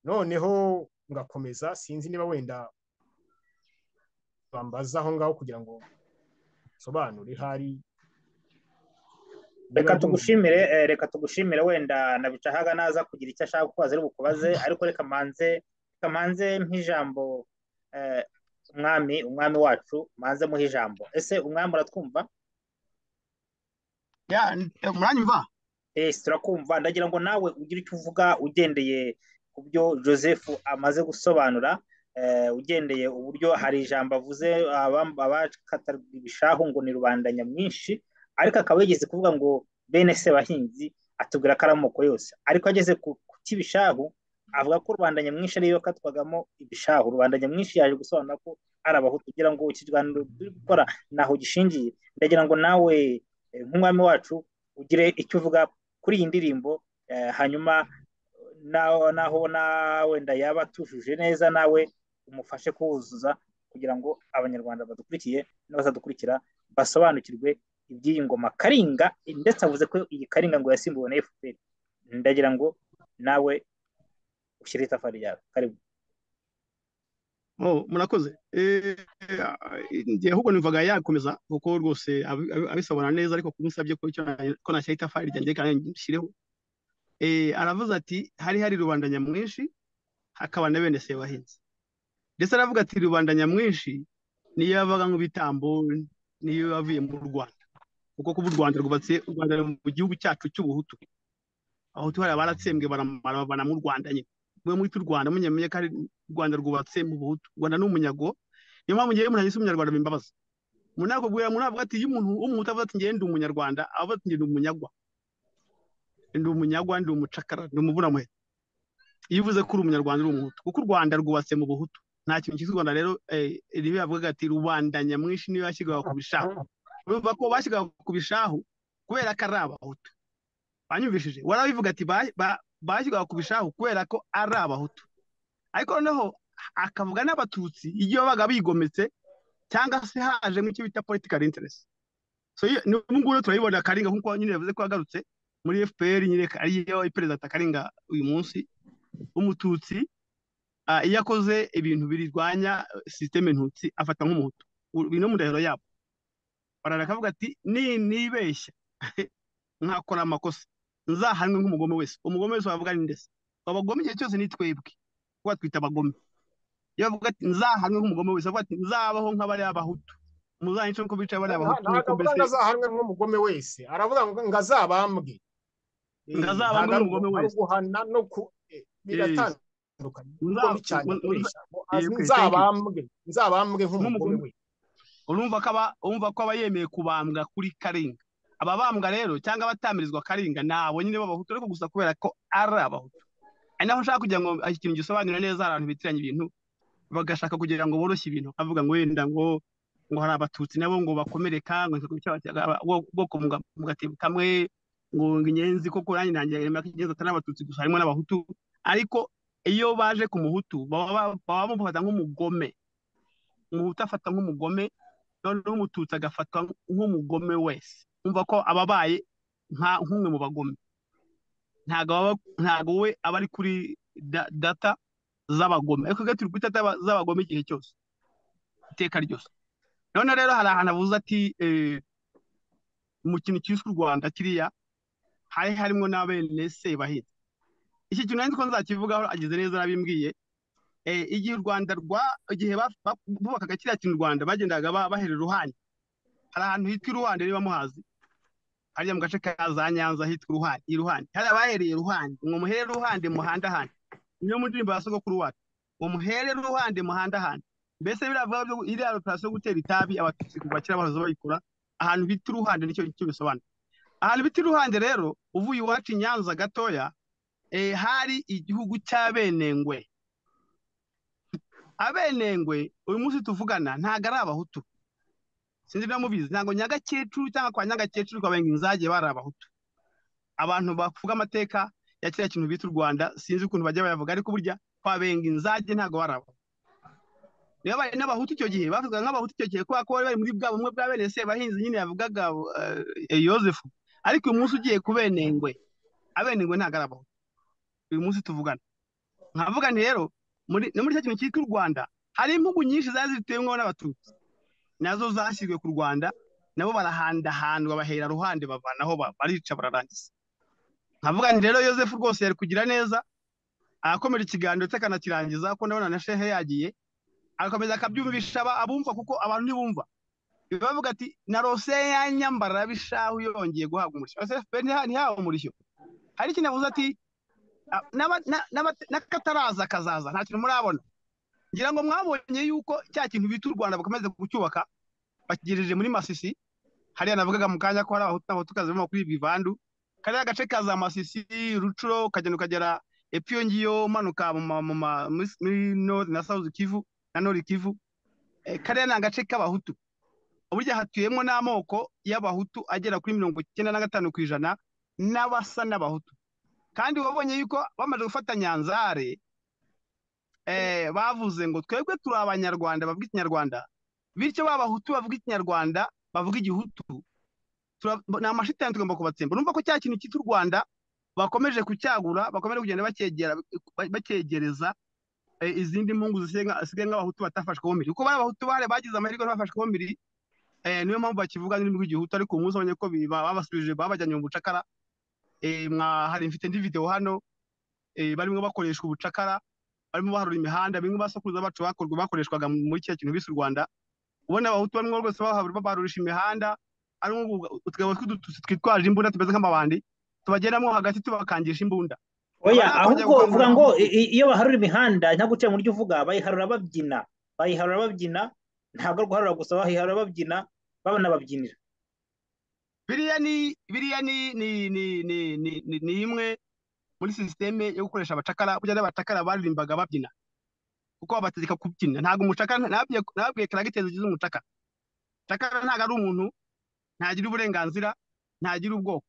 noneho ngakomeza sinzi niba wenda bambaza aho ngaho kugira ngo nsobanure hari niba reka ryumvikana tugushimire eh, reka tugushimire wenda na bicahaga naza kugira icyo ashaka kubaza ari bukubaze ariko reka manze reka manze nk'ijambo eh, umwami umwami wacu manze muhe ijambo ese umwami uratwumva ya eh, muranyumva Eh, turakumva ndagira ngo nawe ugire icyo uvuga ugendeye ku byo joseph amaze gusobanura eh, ugendeye uburyo hari ijambo avuze abam- abakataga ibishahu ngo ni rubanda nyamwinshi ariko akaba yigeze kuvuga ngo bene sebahinzi atubwira ko ari amoko yose ariko ageze ku ku cy'ibishahu avuga ko rubanda nyamwinshi ariyo yakatwagamo ibishahu rubanda nyamwinshi yaje gusobanura ko ari abahutu kugira ngo iki kiganiro turi gukora ntaho gishingiye ndagira ngo nawe eh, nk'umwami wacu ugire icyo uvuga kuri iyi ndirimbo eh, hanyuma naho naho nawe wenda yaba atujuje neza nawe umufashe kuwuzuza kugira ngo abanyarwanda badukurikiye n'abazadukurikira basobanukirwe iby'iyi ngoma karinga ndetse avuze ko iyi karinga ngo yasimbuwe na fpr ndagira ngo nawe ushyire itafari ryawe karibu Oh, murakoze Eh, njye ahubwo numvaga yakomeza kuko rwose abi- abi- abisabona neza ariko kumusabye ko icyo na- ko nashyira itafari ryanjye kandi nshyireho Eh, aravuze ati hari hari rubanda nyamwinshi hakaba na bene sebahinzi ndetse aravuga ati rubanda nyamwinshi niyo yabaga nk'ibitambo niyo yavuye mu rwanda kuko kuba u rwanda rwubatse u rwanda ruri mu gihugu cyacu cy'ubuhutu abahutu hari abaratsembwe baramara babana mu rwanda nyine mwe mwita u rwanda munyamenye ko ari u rwanda rwubatse mu buhutu u rwanda ni umunyago niyo mpamvu ngewe umuntu yise umunyarwanda bimbabaza umuntu nakubwira umuntu navuga ati iyo umuntu w'umuhutu avuga ati ngewe ndi umunyarwanda avuga ati ngewe ndi umunyagwa ndi umunyagwa ndi umucakara ndi umuburamuhe iyo uvuze ko uri umunyarwanda uri umuhutu kuko u rwanda rwubatse mu buhutu nta kintu cyitwa u rwanda rero eh, ribe yavuga ati rubanda nyamwinshi niyo yashyirwaga ku bishahu urumva ko bashyirwaga ku bishahu kubera ko ari abahutu banyumvishije warabivuga ati ba- ba- bashyirwaga ku bishahu kubera ko ari abahutu ariko noneho akavuga n'abatutsi igihe babaga bigometse cyangwa se hajemo icyo bita political interest so iyo- ni ubu ngubu rero turabibona karinga nk'uko nyine yavuze ko yagarutse muri fpr nyine ariyo perezida karinga uyu munsi w'umututsi ah, iyo akoze ibintu birwanya sisiteme ntutsi afata nk'umuhutu U- bino mundahiro yabo barara akavuga ati ni nibeshya nkakora amakosa nzahanwe nk'umugome wese umugome wese wavuga ni nde se abagome igihe cyose ni twebwe kuba twita abagome iyo bavuga ati nzahanwe nk'umugome wese avuga ati nzabaho nk'abariya bahutu muzanyice nk'uko bicaye bariya bahutu ntabwo yuko avuga mbese ngo azahanwe nk'umugome wese aravuga ngo ngo azabambwe Eh, Ngo azabambwe ntabwo ari nk'umugome ugu- ari wese. uguhana no ku eh, biratandukanye kuko Muza- n'icyanjye mu- muza- akoresha ngo eh, az- okay, thank you. nzabambwe nzabambwe nk'umugome Nk'umugome. wese urumva ko aba urumva ko aba yemeye kubambwa kuri karinga ababambwa rero cyangwa abatamirizwa karinga ni abo nyine b'abahutu ariko gusa kubera ko ari abahutu ari naho nshaka kugira ngo iki kintu gisobanure neza abantu bitiranya ibintu bagashaka kugira ngo boroshye ibintu avuga ngo wenda ngo ngo hari abatutsi nabo ngo bakomereka ngo bwoko mu gatebo kamwe ngo inyenzi koko nanjye nangira irema ko inyenzi atari abatutsi gusa harimo n'abahutu ariko iyo baje ku muhutu baba ba- baba bamufata nk'umugome umuhutu afata nk'umugome noneho umututsi agafatwa nk'umugome wese umva ko aba abaye nka- nk'umwe mu bagome ntabwo aba- ntabwo we aba ari kuri da- data z'abagome ariko gati uri kuri data z'abagome igihe cyose iteka ryose noneho rero hari ahantu avuze ati eh, mu kintu cyiswe u rwanda kiriya hari harimo n'abene sebahinzi iki kintu nari nzi ko nzakivugaho ageze neza arabimbwiye Eh, igihe u rwanda rwa igihe ba- ba- bubakaga kiriya kintu u rwanda bagendaga ba- bahera iruhande hari ahantu hitwa iruhande niba muhazi hariya mu gace ka za Nyanza hitwa Ruhande, i Ruhande. Hari abahereye Ruhande, ngo muhere Ruhande muhanda handi. Niyo mu ndirimbo ya sogokuru wacu. Ngo muhere Ruhande muhanda handi. Mbese biravuga byo iriya operation yo gutera itabi abatutsi kuva kera bahoze bayikora, ahantu bita Ruhande nicyo nicyo bisobanura. Ahantu bita Ruhande rero, uvuye iwacu i Nyanza gatoya, eh, hari igihugu cy'abenengwe. Abenengwe uyu munsi tuvugana ntago ari abahutu. Sinzi niba mubizi, ntago Nyagakecuru cyangwa kwa Nyagakecuru kwa Bengi Nzage bari abahutu. abantu bavuga amateka ya kiriya kintu bita u Rwanda sinzi ukuntu bajya bayavuga ariko burya kwa benga inzage ntabwo baraba niba bari n'abahutu icyo gihe bavugaga nk'abahutu icyo gihe kubera ko bari bari muri bwa bumwe bwa bene sebahinzi nyine yavugaga eh, yozefu ariko uyu munsi ugiye ku benengwe abenengwe ntabwo ari abahutu uyu munsi tuvugana nkavuga nti rero muri no muri cya kintu cyitwa u Rwanda hari impugu nyinshi zari zituyemo n'abatutsi nazo zashyizwe ku Rwanda nabo barahandahandwa bahera ruhande bavanaho ba- barica bararangiza nkavuga nti rero yozefu rwose yari kugira neza arakomeje ikiganiro ndetse akanakirangiza ko ndabona na shehe yagiye arakomeza akabyumvisha aba- abumva kuko abantu ntibumva bavuga ati na rose ya nyambara bishahu yongeye guhabwa umurishyo ese fpr ntiha- ntihawe umurishyo hari ikintu avuze ati "Ah, n'aba- na- n'aba- n'akataraza kazaza nta kintu murabona ngira ngo mwabonye yuko cya kintu bita u rwanda bakomeza kucyubaka bakigejeje muri masisi hariya navugaga mu kanya ko hari abahutu n'abahutukazi bava kuri bivandu kariya gace ka za masisi rucuro ukagenda ukagera epfo iyo ngiyo umanuka mu ma- mu ma- muri muri north na south kivu na nord kivu Eh, kariya ni agace k'abahutu burya hatuyemo n'amoko y'abahutu agera kuri mirongo icyenda na gatanu ku ijana n'abasa n'abahutu kandi wabonye yuko bamaze gufata nyanzare eh, bavuze ngo twebwe turi abanyarwanda bavuga ikinyarwanda bityo ba bahutu bavuga ikinyarwanda bavuga igihutu tura- ni amashitani tugomba kubatsemba urumva ko cya kintu cyitwa u rwanda bakomeje kucyagura bakomeje kugenda bacyegera bacyegereza eh, izindi mpungu zisigaye nka- zisigaye nk'abahutu batafashweho mbiri kuko bari abahutu bare bagize amahirwe bafashweho mbiri eh, niyo mpamvu bakivuga n'ururimi rw'igihutu ariko umunsi abonye ko bi- ba- babasubije babajyanye mu bucakara eh, mwa hari mfite indi video hano eh, barimo bakoresha ubucakara barimo baharura imihanda bimwe basokuruza bacu bakorwa bakoreshwaga muri kiriya kintu bise u rwanda ubona abahutu barimo rwose bahabura barurisha imihanda harimo ubu- utugabo tw'udututsi twitwaje imbunda tumeze nk'amabandi tubageramo hagati tubakangisha imbunda oya Aba ni akongera ahubwo uvuga gukangurira ngo abahutu. i- i- iyo baharura imihanda ntabwo uciye mu buryo uvuga bayiharura babyina bayiharura babyina ntabwo ari guharura gusa bayiharura babyina babanababyinira biriya ni biriya ni ni ni ni ni ni- ni imwe muri sisiteme yo gukoresha abacakara burya n'abacakara baririmbaga babyina kuko babategeka kubyina ntabwo umucakara nababwiye nababwiye karagitezi ugize umucakara cakara ntabwo ari umuntu ntagira uburenganzira ntagira ubwoko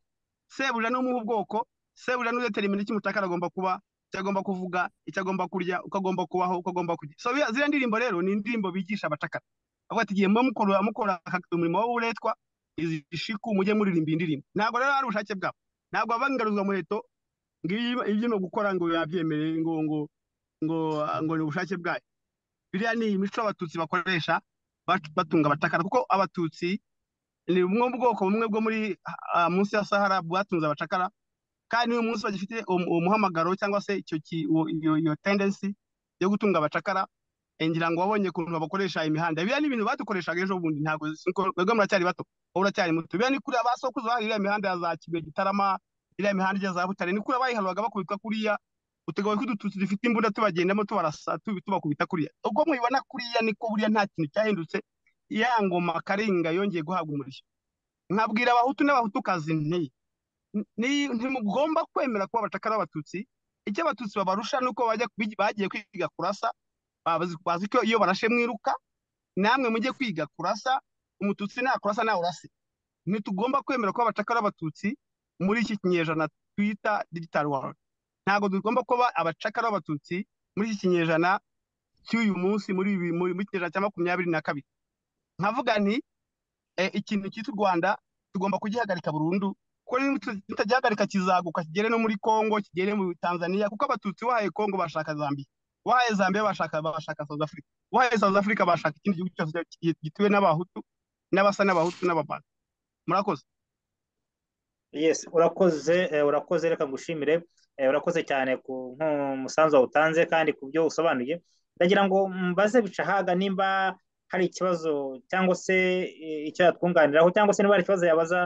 sebuja n'umuha ubwoko sebuja n'udetermina icyo umucakara agomba kuba icyo agomba kuvuga icyo agomba kurya uko agomba kubaho uko agomba kugira so biriya- ziriya ndirimbo rero ni indirimbo bigisha abacakara avuga ati igihe mwe mukora mukora aka- umurimo w'uburetwa izi shiku mujye muririmba iyi ndirimbo ntabwo rero ari ubushake bwabo ntabwo baba ingaruzwa muheto ngo iyo ibyo ni ugukora ngo yabyemereye ngo ngo ngo ngo ni ubushake bwayo biriya ni imico abatutsi bakoresha bat- batunga abacakara kuko abatutsi ni bumwe mu bwoko bumwe bwo muri ah, munsi ya sahara bwatunze abacakara kandi n'uyu munsi bagifite uwo uwo muhamagaro cyangwa se icyo ki- uwo- iyo iyo tendency yo gutunga abacakara eh, ngira ngo wabonye ukuntu babakoresha imihanda biriya ni ibintu badukoreshaga ejo bundi ntabwo sinko mwebwe muracyari bato wowe uracyari muto biriya ni kuriya basokuruza bahari iriya mihanda ya za kibuye gitarama iriya mihanda ijya za butare ni kuriya bayiharuraga bakubitwa kuriya utegawe ko udututsi dufite imbunda tubagendamo tubarasa tubi- tubakubita kuriya ubwo mubibona kuriya niko buriya nta kintu cyahindutse ya ngoma karinga yongeye guhabwa umurishyo nkabwira abahutu n'abahutukazi nti ni- ntimugomba kwemera kuba abacakara b'abatutsi icyo abatutsi babarusha ni uko bajya bigi- bagiye kwiga kurasa bazi bazi ko iyo barashe mwiruka namwe mujye kwiga kurasa umututsi nakurasa nawe urase ntitugomba kwemera kuba abacakara b'abatutsi muri iki kinyejana twita digital world ntabwo tugomba kuba abacakara b'abatutsi muri iki kinyejana cy'uyu munsi muri ibi muri muri kinyejana cya makumyabiri na kabiri nkavuga nti eh, ikintu cyitwa u Rwanda tugomba kugihagarika burundu kuko tutagihagarika kizaguka kigere no muri Congo kigere muri Tanzania kuko abatutsi wahaye Congo bashaka Zambia wahaye Zambia bashaka bashaka South Africa wahaye South Africa bashaka ikindi gihugu cyose gi- gituwe n'abahutu n'abasa n'abahutu n'ababana murakoze Yes, urakoze eh, urakoze reka ngushimire eh, urakoze cyane ku nk'umusanzu wawutanze kandi ku byo usobanuye ndagira ngo mbaze bicahaga nimba hari ikibazo cyangwa se eh, icyo yatwunganiraho cyangwa se niba hari ikibazo yabaza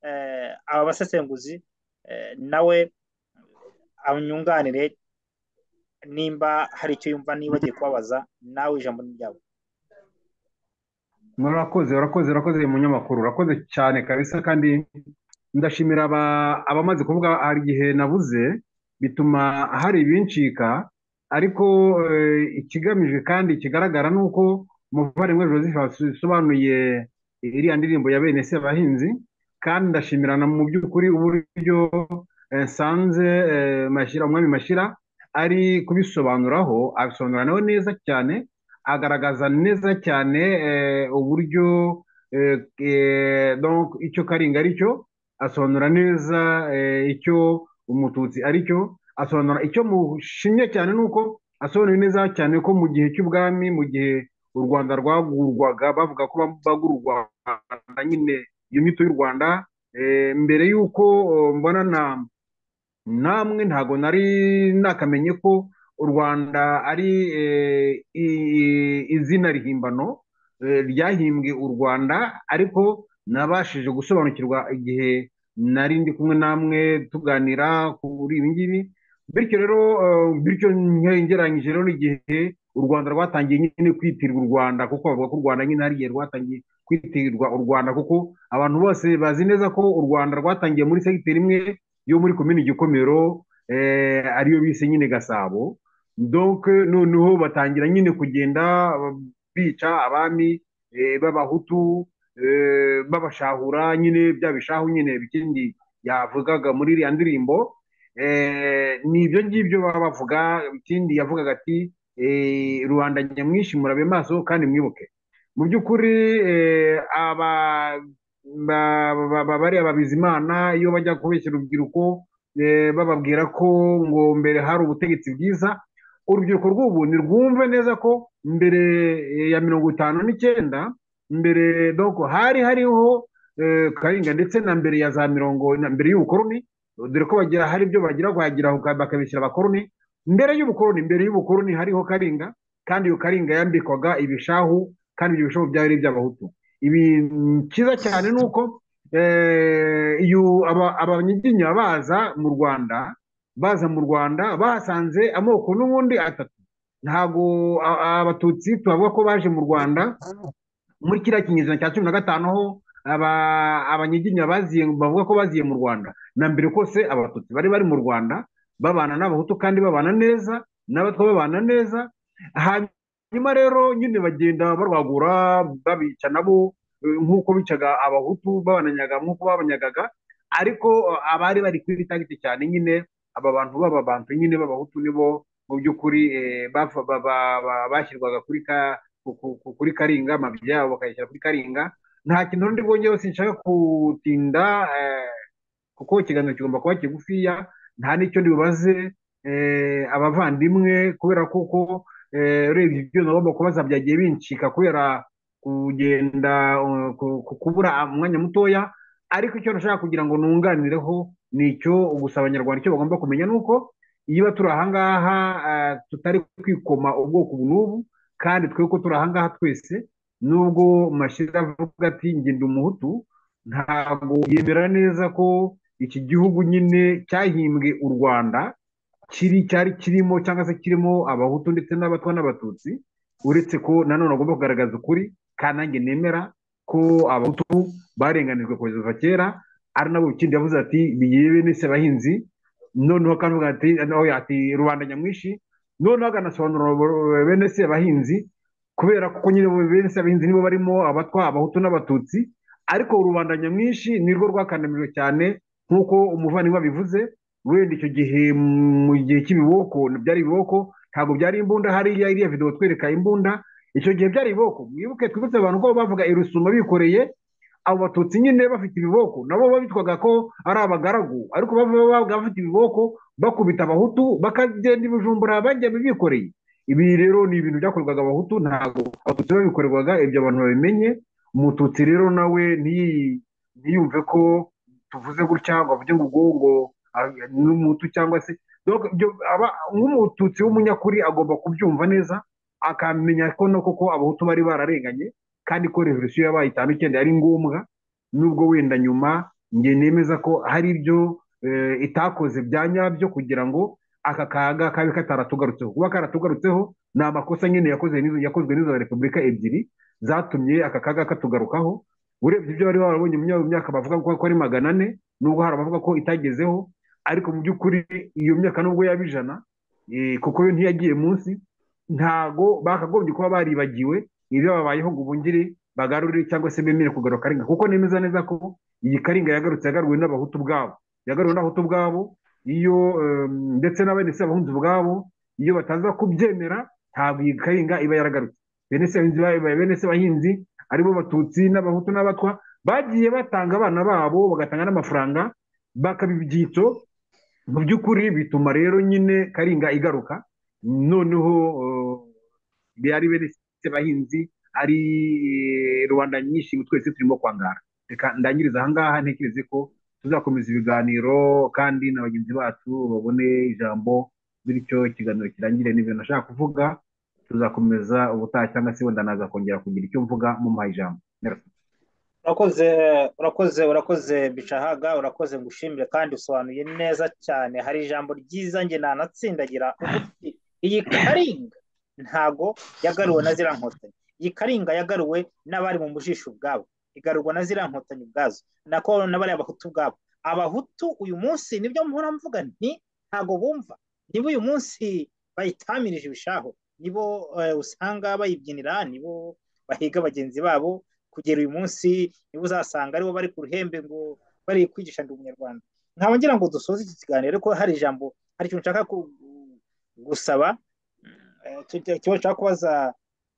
eh, aba basesenguzi eh, nawe anyunganire nimba hari icyo yumva niba agiye kubabaza nawe ijambo ni ryawe murakoze urakoze urakoze umunyamakuru urakoze cyane kabisa kandi ndashimira aba- abamaze kuvuga hari igihe nabuze bituma hari ibincika ariko eh, ikigamijwe kandi kigaragara ni uko umuvandimwe joseph yasobanuye iriya ndirimbo ya bene sebahinzi kandi ndashimira na mu by'ukuri uburyo eh, nsanze eh, Mashira- umwami mashyira ari kubisobanuraho abisobanura nawe neza cyane agaragaza neza cyane eh, uburyo eh, eh, donc icyo karinga ari cyo asobanura neza eh, icyo umututsi ari cyo asobanura icyo mushimye cyane ni uko asobanura neza cyane ko mu gihe cy'ubwami mu gihe u rwanda rwagurwaga bavuga ko bagura u rwanda nyine iyo nyito y'u rwanda eh, mbere y'uko eh, mbona na namwe ntago nari nakamenye ko u rwanda ari eh, i- izina rihimbano eh, ryahimbwe u rwanda ariko nabashije gusobanukirwa igihe nari ndi kumwe namwe tuganira kuri ibi ngibi bityo rero eh, bityo nge- ngereranyije rero n'igihe u rwanda rwatangiye nyine kwitirirwa u rwanda kuko bavuga ko u rwanda nyine hari igihe rwatangiye kwitirirwa u rwanda kuko abantu bose bazi neza ko u rwanda rwatangiye muri segiteri imwe yo muri komini gikomero eh, ariyo bise nyine gasabo donc noneho batangira nyine kugenda bica abami eh, b'abahutu eh, b'abashahura nyine bya bishahu nyine bikindi yavugaga muri iriya ndirimbo eh, ni ibyo ngibyo baba bavuga ikindi yavugaga ati eh, rubanda nyamwinshi murabe maso kandi mwibuke mu by'ukuri eh, aba ba- ba- ba- bariya babizimana iyo bajya kubeshya urubyiruko eh, bababwira ko ngo mbere hari ubutegetsi bwiza urubyiruko rw'ubu nirwumve neza ko mbere eh, ya mirongo itanu n'icyenda mbere doko hari hariho eh, karinga ndetse na mbere ya za mirongo na mbere y'ubukoroni dore ko bagira hari ibyo bagira kuhagira uka- bakabishyira abakoroni mbere y'ubukoroni mbere y'ubukoroni hariho karinga kandi iyo karinga yambikwaga ibishahu kandi ibyo bishahu byari iby'abahutu ibi mm, cyiza cyane ni uko eh, iyo aba- abanyiginya baza mu rwanda baza mu rwanda bahasanze amoko n'ubundi atatu ntabwo a- abatutsi tubavuga ko baje mu rwanda muri kiriya kinyejana cya cumi na gatanu ho aba- abanyiginya baziye bavuga ko baziye mu rwanda na mbere kose abatutsi bari bari mu rwanda babana n'abahutu kandi babana neza n'abatwa babana neza hanyuma rero nyine bagenda barwagura babica nabo eh, nk'uko bicaga abahutu babananyaga nk'uko babanyagaga ariko eh, abari bari kuri tagiti cyane nyine aba bantu baba bantu nyine b'abahutu nibo mu by'ukuri eh, bafa- ba- ba- ba- bashyirwaga kuri ka ku- ku- ku- kuri karinga amabyi yabo bakayashyira kuri karinga nta kintu ndi bwongereho sinshaka kutinda eh, kuko ikiganiro kigomba kuba kigufiya nta n'icyo ndibubaze eh, abavandimwe kubera kuko eh, urebye ibyo nagomba kubaza byagiye bincika kubera kugenda uh, ku- ku- kubura umwanya mutoya ariko icyo nashaka kugira ngo nunganireho ni icyo gusa abanyarwanda icyo bagomba kumenya ni uko niba turi ahangaha eh, tutari kwikoma ubwoko ubu n'ubu kandi twe ko turi ahangaha twese nubwo mashira avuga ati njye ndi umuhutu ntabwo yemera neza ko iki gihugu nyine cyahimbwe u rwanda kiri cyari kirimo cyangwa se kirimo abahutu ndetse n'abatwa n'abatutsi uretse ko nanone agomba kugaragaza ukuri kandi nanjye nemera ko abahutu barenganijwe kuva kera ari nabo ikindi yavuze ati biyebe nese abahinzi noneho kandi avuga ati nawe ati rubanda nyamwinshi noneho akanasobanurira bene se abahinzi kubera ko nyine bene se abahinzi nibo barimo abatwa abahutu n'abatutsi ariko rubanda nyamwinshi nirwo rwakandamijwe cyane nk'uko umuvandimwe abivuze wenda icyo gihe mu gihe cy'ibiboko byari ibiboko ntabwo byari imbunda hariya iriya videwo twereka imbunda icyo gihe byari ibiboko mwibuke twibutse abantu ko bavuga irusuma bikoreye abo batutsi nyine bafite ibiboko nabo babitwaga ko ari abagaragu ariko baba bafite ibiboko bakubita abahutu bakagenda ibijumbura bajya bikoreye ibi rero ni ibintu byakorwaga abahutu ntabwo abatutsi babikorerwaga ibyo abantu babimenye umututsi rero nawe ntiyi- ntiyumve ko tuvuze gutya ngo avuge ngo ubwo ngo ah, ni umutu cyangwa se Donc, ibyo aba- nk'umututsi w'umunyakuri agomba kubyumva neza akamenya ko no koko abahutu bari bararenganye kandi ko revolisiyo yabaye itanu icyenda yari ngombwa nubwo wenda nyuma njye nemeza ko hari ibyo eh, itakoze bya nyabyo kugira ngo aka kaga kabe kataratugarutseho kuba karatugarutseho ni amakosa nyine yakoze n'izo- yakozwe n'izo repubulika ebyiri zatumye aka kaga katugarukaho urebye ibyo bari barabonye mu myaka- myaka bavuga ko ko ari magana ane nubwo hari abavuga ko itagezeho ariko mu by'ukuri iyo myaka nubwo yaba ijana eh, kuko yo ntiyagiye munsi ntago bakagombye kuba baribagiwe ibyo babayeho ngo ubungire bagarurire cyangwa se bemere kugaruka karinga kuko nemeza neza ko iyi karinga yagarutse yagaruwe n'abahutu ubwabo yagaruwe n'abahutu ubwabo iyo em, ndetse n'abene se abahunzi ubwabo iyo bataza kubyemera ntabwo iyi karinga iba yaragarutse bene se abahinzi ba- bene se abahinzi aribo batutsi n'abahutu n'abatwa bagiye batanga abana babo bagatanga n'amafaranga bakaba ibyitso mu by'ukuri bituma rero nyine karinga igaruka noneho eh, byari beretse bahinzi ari eh, rubanda nyinshi twese turimo kwangara reka ndangiriza ahangaha ntekereze ko tuzakomeza ibiganiro kandi na bagenzi bacu babone ijambo bityo ikiganiro kirangire n'ibintu nashaka kuvuga tuzakomeza ubutaha cyangwa se wenda naza kongera kugira icyo mvuga mumpaye ijambo Merci. urakoze urakoze urakoze bicahaga urakoze ngushimire kandi usobanuye neza cyane hari ijambo ryiza njye nanatsindagira ugutwi iyi karinga ntago yagaruwe na ziriya nkotanyi iyi karinga yagaruwe n'abari mu mujisho ubwabo igarurwa na ziriya nkotanyi ubwazo nako n'abariya abahutu ubwabo abahutu uyu munsi nibyo mpora mvuga nti ntago bumva niba uyu munsi bayitamirije ibishaho nibo eh, usanga bayibyinira nibo bahiga bagenzi babo kugera uyu munsi nibo uzasanga aribo bari ku ruhembe ngo bari kwigisha ndi umunyarwanda nkaba ngira ngo dusoze iki kiganiro ariko hari ijambo hari ikintu nshaka ku- gusaba eh, ki- ikibazo nshaka kubaza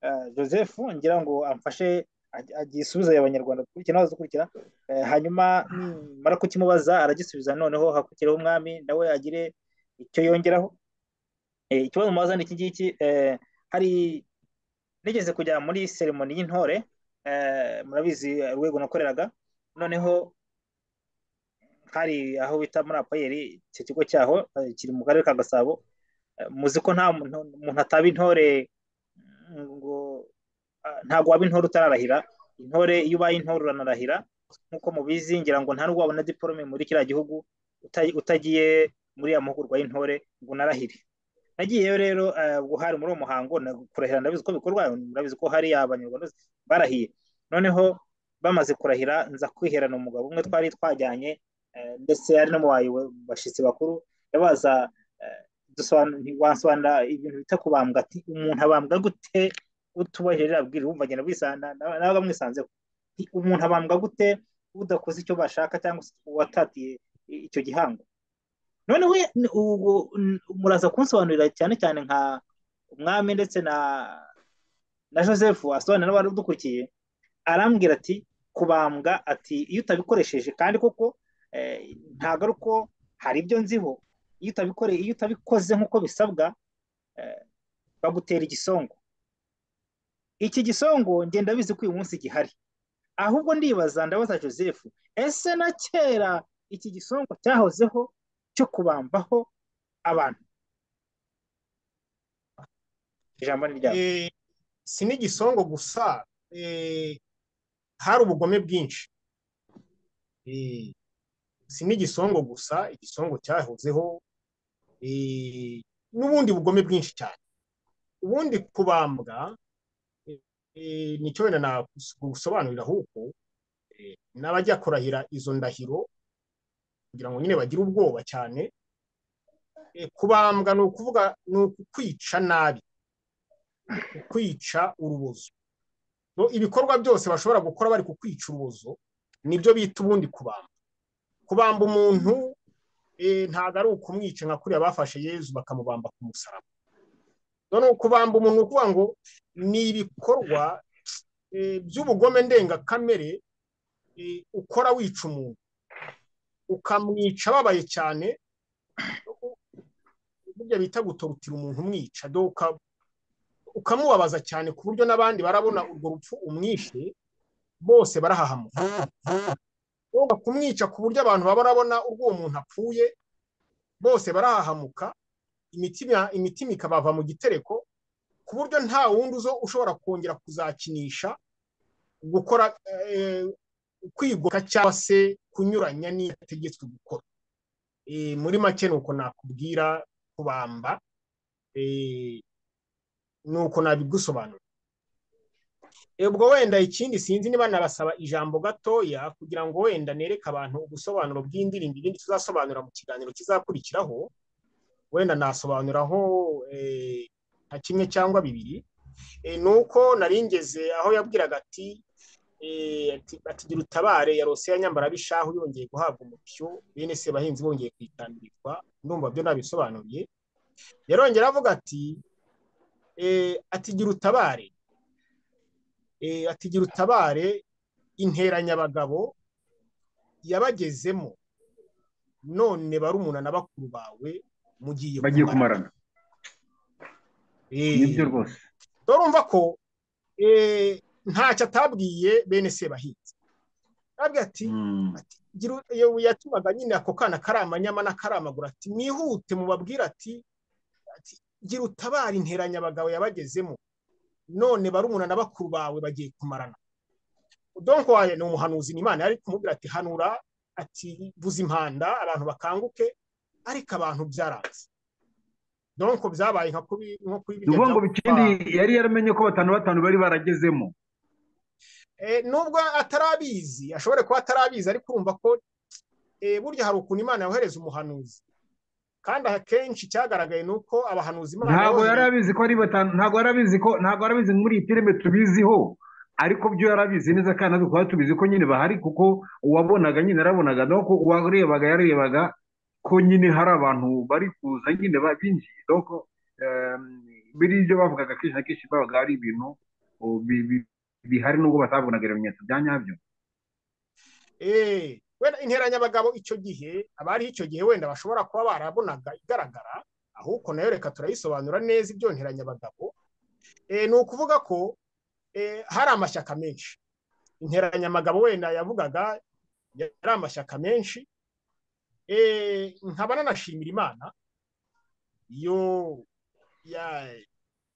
eh, joseph ngira ngo amfashe ag- agisubize abanyarwanda dukurikira n'abadukurikira Eh, hanyuma nimara kukimubaza aragisubiza noneho hakurikireho umwami nawe agire icyo yongeraho Eh, ikibazo mubaza ni iki ngiki eh, hari nigeze kujya muri seremoni y'intore eh, murabizi eh, urwego nakoreraga noneho hari aho bita muri apayeri icyo kigo cyaho eh, kiri mu karere ka gasabo Eh, muzi ko nta muntu umuntu ataba intore mm, ngo ah, ntabwo waba intore utararahira intore iyo ubaye intore uranarahira nk'uko mubizi ngira ngo nta n'ubwo wabona diporome muri kiriya gihugu uta- utagiye muri ya mahugurwa y'intore ngo unarahire nagiyeyo rero eh, ubwo hari muri uwo muhango na- kurahira ndabizi ko bikorwa murabizi ko hari abanyarwanda bose barahiye noneho bamaze kurahira nza kwiherana umugabo umwe twari twajyanye eh, ndetse ari no mu bayobo- bashyitsi bakuru yabaza eh, dusobanura- ntiwasobanura ibintu bita kubambwa ati umuntu abambwa gute utubahirije ririya bwira wumva agenda wisana nawe mwisanzeho Nti, umuntu abambwa gute udakoze icyo bashaka cyangwa se uwatatiye i- icyo gihango noneho ye- n- ubwo n- muraza kunsobanurira cyane cyane nka umwami ndetse na na joseph asobanurira n'abari udukurikiye arambwira ati kubambwa ati iyo utabikoresheje kandi koko eh, ntabwo ari uko hari ibyo nziho iyo utabikore iyo utabikoze nk'uko bisabwa eh, bagutera igisongo iki gisongo ngenda bizi ko uyu munsi gihari ahubwo ndibaza ndabaza joseph ese na kera iki gisongo cyahozeho cyo kubambaho abantu ijambo ni ryabo Eh, si n'igisongo gusa eh, hari ubugome bwinshi Eh, si n'igisongo gusa igisongo cyahozeho eh, n'ubundi bugome bwinshi cyane ubundi kubambwa eh, eh, nicyo wenda nagusobanurira ahubwo eh, n'abajya kurahira izo ndahiro kugira ngo nyine bagire ubwoba cyane eh, kubambwa ni ukuvuga ni ukukwica nabi kukwica urubozo No, ibikorwa byose bashobora gukora bari kukwica urubozo nibyo bita ubundi kubamba kubamba umuntu eh, ntabwo ari ukumwica nka kuriya bafashe yezu bakamubamba ku musaraba none kubamba umuntu ni ukuvuga ngo ni ibikorwa eh, by'ubugome ndengakamere eh, ukora wica umuntu ukamwica ababaye cyane u- burya bita gutorotira umuntu umwica do uka- ukamubabaza cyane ku buryo n'abandi barabona urwo rupfu umwishe bose barahahamuka woga kumwica ku buryo abantu baba barabona urwo uwo muntu apfuye bose barahahamuka imitima imitima ikabava mu gitereko ku buryo nta wundi uzo ushobora kongera kuzakinisha gukora eh, kwigoka cyangwa se kunyuranya n'iyo ategetswe gukora Eh, muri make ni uko nakubwira kubamba eh, ni uko nabigusobanura Eh, ubwo wenda ikindi sinzi niba nabasaba ijambo gatoya kugira ngo wenda nereke abantu ubusobanuro bw'indirimbo ibindi tuzasobanura mu kiganiro kizakurikiraho wenda nasobanuraho eh, nka kimwe cyangwa bibiri Eh, ni uko naringeze aho yabwiraga ati eh, ati- ati gira utabare ya rose ya nyambarabishahu yongeye guhabwa umupyo bene sebahinzi bongeye kuyitambirirwa ndumva byo nabisobanuriye yarongera avuga ati eh, ati gira utabare eh, ati gira utabare interanyabagabo yabagezemo none barumuna na bakuru bawe mugiye bagiye kumarana Eh, nibyo rwose dore urumva ko eh, ntacyo atabwiye bene sebahinzi arabwira ati Mm. ati gira u- iyo yatumaga nyine ako kana kari amanyama n'akari amaguru ati mwihute mubabwire ati ati gira utabara interanyabagabo yabagezemo none barumuna na bakuru bawe bagiye kumarana donko wayo ni umuhanuzi ni imana yari kumubwira ati hanura ati vuza impanda abantu bakanguke ariko abantu byaranze donko byabaye nka kuri nko kuri ni birya ukuvuga ngo byavuga- bikindi yari yaramenye ko batanu batanu bari baragezemo Eh, nubwo atarabizi ashobore kuba atarabizi ariko urumva ko eh, burya hari ukuntu imana yohereza umuhanuzi kandi akenshi cyagaragaye ni uko abahanuzi Imana ntabwo yabohereje- yari abizi ko ari batanu ntabwo yari abizi ko ntabwo yari abizi muri iyi filime tubiziho ariko byo yari abizi neza kandi natwe twari tubizi ko nyine bahari kuko uwabonaga nyine yarabonaga naho ko uwarebaga yarebaga ko nyine hari abantu bari kuza nyine ba- binjiye doko biri ibyo bavugaga kenshi na kenshi babaga ari ibintu o, bi- bi- bihari nubwo batabonaga ibimenyetso bya nyabyo Eh, wenda interanyabagabo icyo gihe abari icyo gihe wenda bashobora kuba barabonaga igaragara ahubwo nayo reka turayisobanura neza ibyo nteranyabagabo eh, ni ukuvuga ko eh, hari amashyaka menshi interanyamagabo wenda yavugaga yari amashyaka menshi eh, nkaba nanashimira imana yo ya-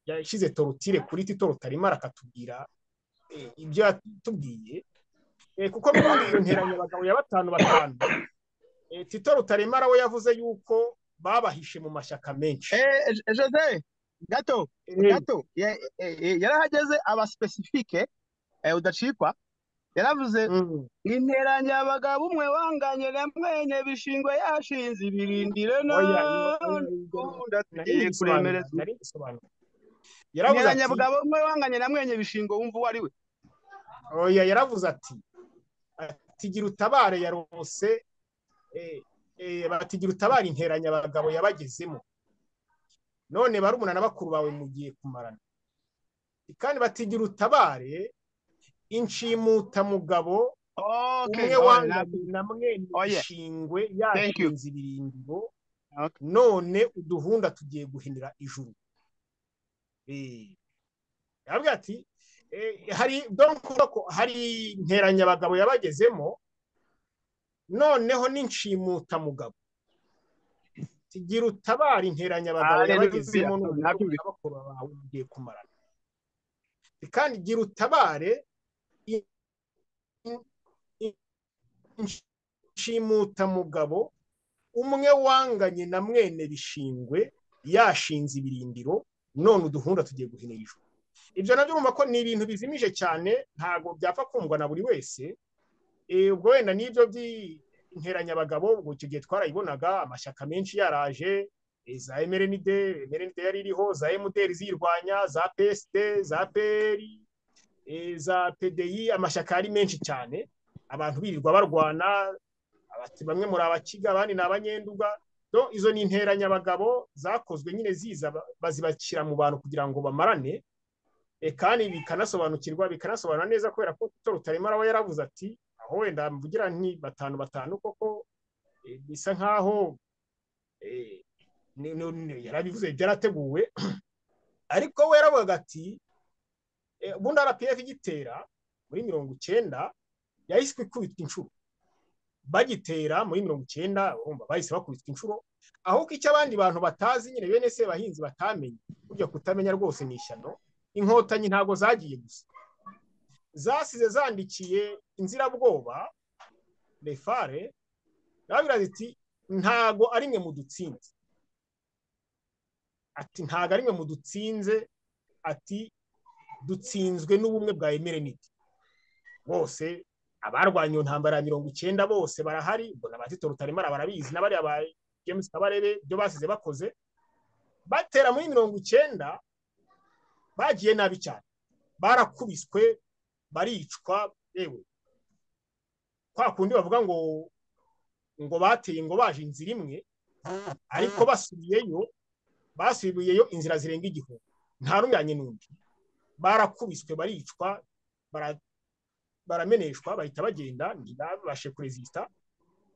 yashyize torutire kuri tito rutarima akatubwira eh, ibyo yatubwiye Eh, kuko muri iyo nteranya abagabo ya batanu batanu eh, tito rutaremara we yavuze yuko babahishe mu mashyaka menshi Eh, Je- Jose, gato, Eh, gato, ya- eh, eh, yarahageze aba specifique eh, udacikwa yaravuze mm, interanya abagabo umwe wanganye rimwenye bishingwe yashinze ibirindiro oya, iyo- oya, none ibyo na- ubundi nari agiye mbisobanura, kuremereza nari mbisobanura yaravuze interanya ati abagabo umwe wanganye rimwenye bishingwe wumva uwo ari we oya yaravuze ati atigira utabare yarose eh, eh, batigira utabare interanya abagabo yabagezemo none barumuna na bakuru bawe mugiye kumarana kandi batigira utabare inshimutamugabo okay umwe oya wanganye nabyumva na mwene oya ishingwe thank you yashinze ibirindiro okay. none uduhunda tugiye guhinira ijuru Eh, yaravuga ati eh, hari donc urabona ko hari interanyabagabo yabagezemo noneho n'inshimutamugabo tugira utabara interanyabagabo haleluya yabagezemo n'ubukuru nabyumva n'abakuru bawe mugiye kumarana kandi gira utabare in- in- inshimutamugabo umwe wanganye na mwene bishingwe yashinze ibirindiro none uduhunda tugiye guhinira ijuru ibyo nabyo urumva ko ni ibintu bizimije cyane ntabwo byapfa kumvwa na buri wese Eh, ubwo wenda n'ibyo by'interanyabagabo ubwo icyo gihe twarayibonaga amashyaka menshi yaraje eh, za emerenide emerenide yari iriho za emuteri ziyirwanya za psd za peri za pdi amashyaka yari menshi cyane abantu birirwa barwana abati bamwe muri abakiga abandi ni abanyenduga do izo ni interanyabagabo zakozwe nyine ziza ba- bazibashyira mu bantu kugira ngo bamarane e, kandi bikanasobanukirwa bikanasobanura neza kubera ko Tito Rutaremara we yaravuze ati aho wenda mvugira nti batanu batanu koko e, bisa nkaho e, ni- ni- ni- yarabivuze byarateguwe ariko we yaravugaga ati e, ubundi RPF igitera muri mirongo icyenda yahise ikubitwa inshuro bagitera muri mirongo icyenda urumva bahise bakubitwa inshuro ahubwo icyo abandi bantu batazi nyine bene se bahinzi batamenye burya kutamenya rwose ni ishyano inkotanyi ntabwo zagiye gusa zasize zandikiye inzirabwoba refare yarabwira ati ntago ari mwe mudutsinze ati ntago ari mwe mudutsinze ati dutsinzwe n'ubumwe bwa emerenite bose abarwanye iyo ntambara ya mirongo icyenda bose barahari ubwo na ba tito rutaremara barabizi n'abariya ba james kabarebe ibyo basize bakoze batera muri mirongo icyenda bagiye nabi cyane barakubiswe baricwa yewe kwa kundi bavuga ngo ngo bateye ngo baje inzira imwe ariko basubiyeyo basubiyeyo inzira zirenga igihumbi nta n'umwanya n'undi barakubiswe baricwa bara barameneshwa bahita bagenda ntibabashe kurezisita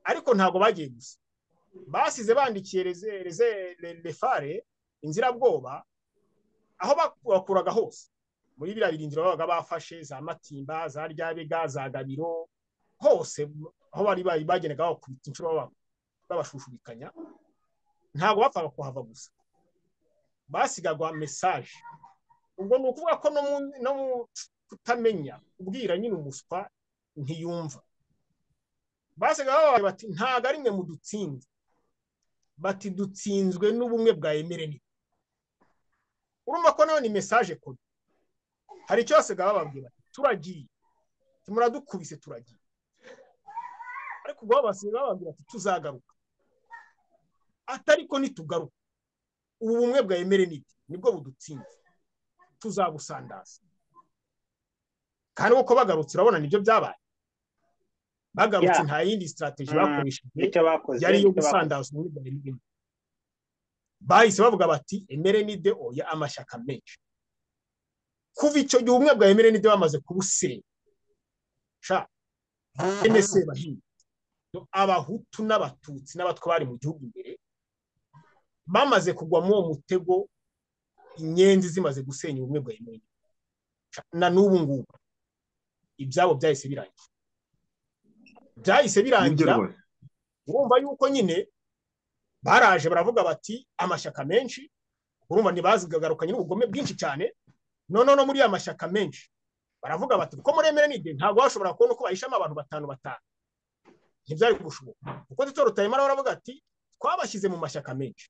ariko ntabwo bagiye gusa basize bandikiye reze- reze- re- refare inzirabwoba aho bakuraga hose muri biriya birindiro babaga bafashe za matimba za ryabega za gabiro hose aho bari bari bagendaga bakubita inshuro baba- babashushubikanya ntabwo bapfaga kuhava gusa basigagwa mesaje ubwo ni ukuvuga ko no mu no mu kutamenya ubwira nyine umuswa ntiyumva basigaye babaye bati ntabwo ari mwe mudutsinze bati dutsinzwe n'ubumwe bwa emereni urumva ko nayo ni mesaje kode hari icyo basigaye bababwira bati turagiye muradukubise turagiye ariko ubwo basigaye bababwira bati tuzagaruka atariko nitugaruka ubu bumwe bwa emerenite nibwo budutsinze tuzabusandaza kandi uko bagarutse urabona nibyo byabaye bagarutse Yeah. nta yindi sitarateji Mm, bakoresheje icyo bakoze yari iyo icyo bakoze. gusandaza ubumwe bwa emerenite bahise bavuga bati emerenide oya amashyaka menshi kuva icyo gihe ubumwe bwa emerenide bamaze kubusenya sha NSE bahinga abahutu n'abatutsi n'abatwa bari mu gihugu imbere bamaze kugwa muri uwo mutego inyenzi zimaze gusenya ubumwe bwa emerenide na n'ubu ngubu ibyabo byahise birangira byahise nibyo birangira rwose urumva yuko nyine baraje baravuga bati amashyaka menshi urumva ntibazigagarukanye n'ubugome bwinshi cyane none no muri ya mashyaka menshi baravuga bati kuko muri emerenide ntabwo bashobora kubona uko bahishamo abantu batanu batanu ntibyari gushoboka kuko tito rutayimara baravuga ati twabashyize mu mashyaka menshi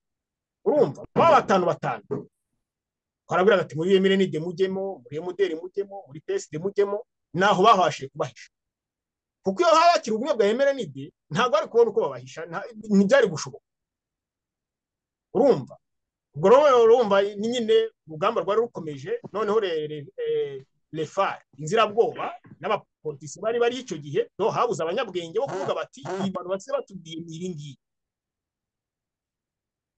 urumva ba batanu batanu barabwira ati muri emerenide mujyemo muri emuderi mujyemo muri peside mujyemo naho bahashije kubahisha kuko iyo haba hakiri ubumwe bwa emerenide ntabwo bari kubona uko babahisha nta- ntibyari gushoboka urumva ubwo rero urumva ni nyine urugamba rwari rukomeje noneho re- re- eh, refar inzirabwoba n'abapolitisi bari bari icyo gihe do habuze abanyabwenge bo kuvuga bati iyi bantu basize batubwiye ni iri ngiri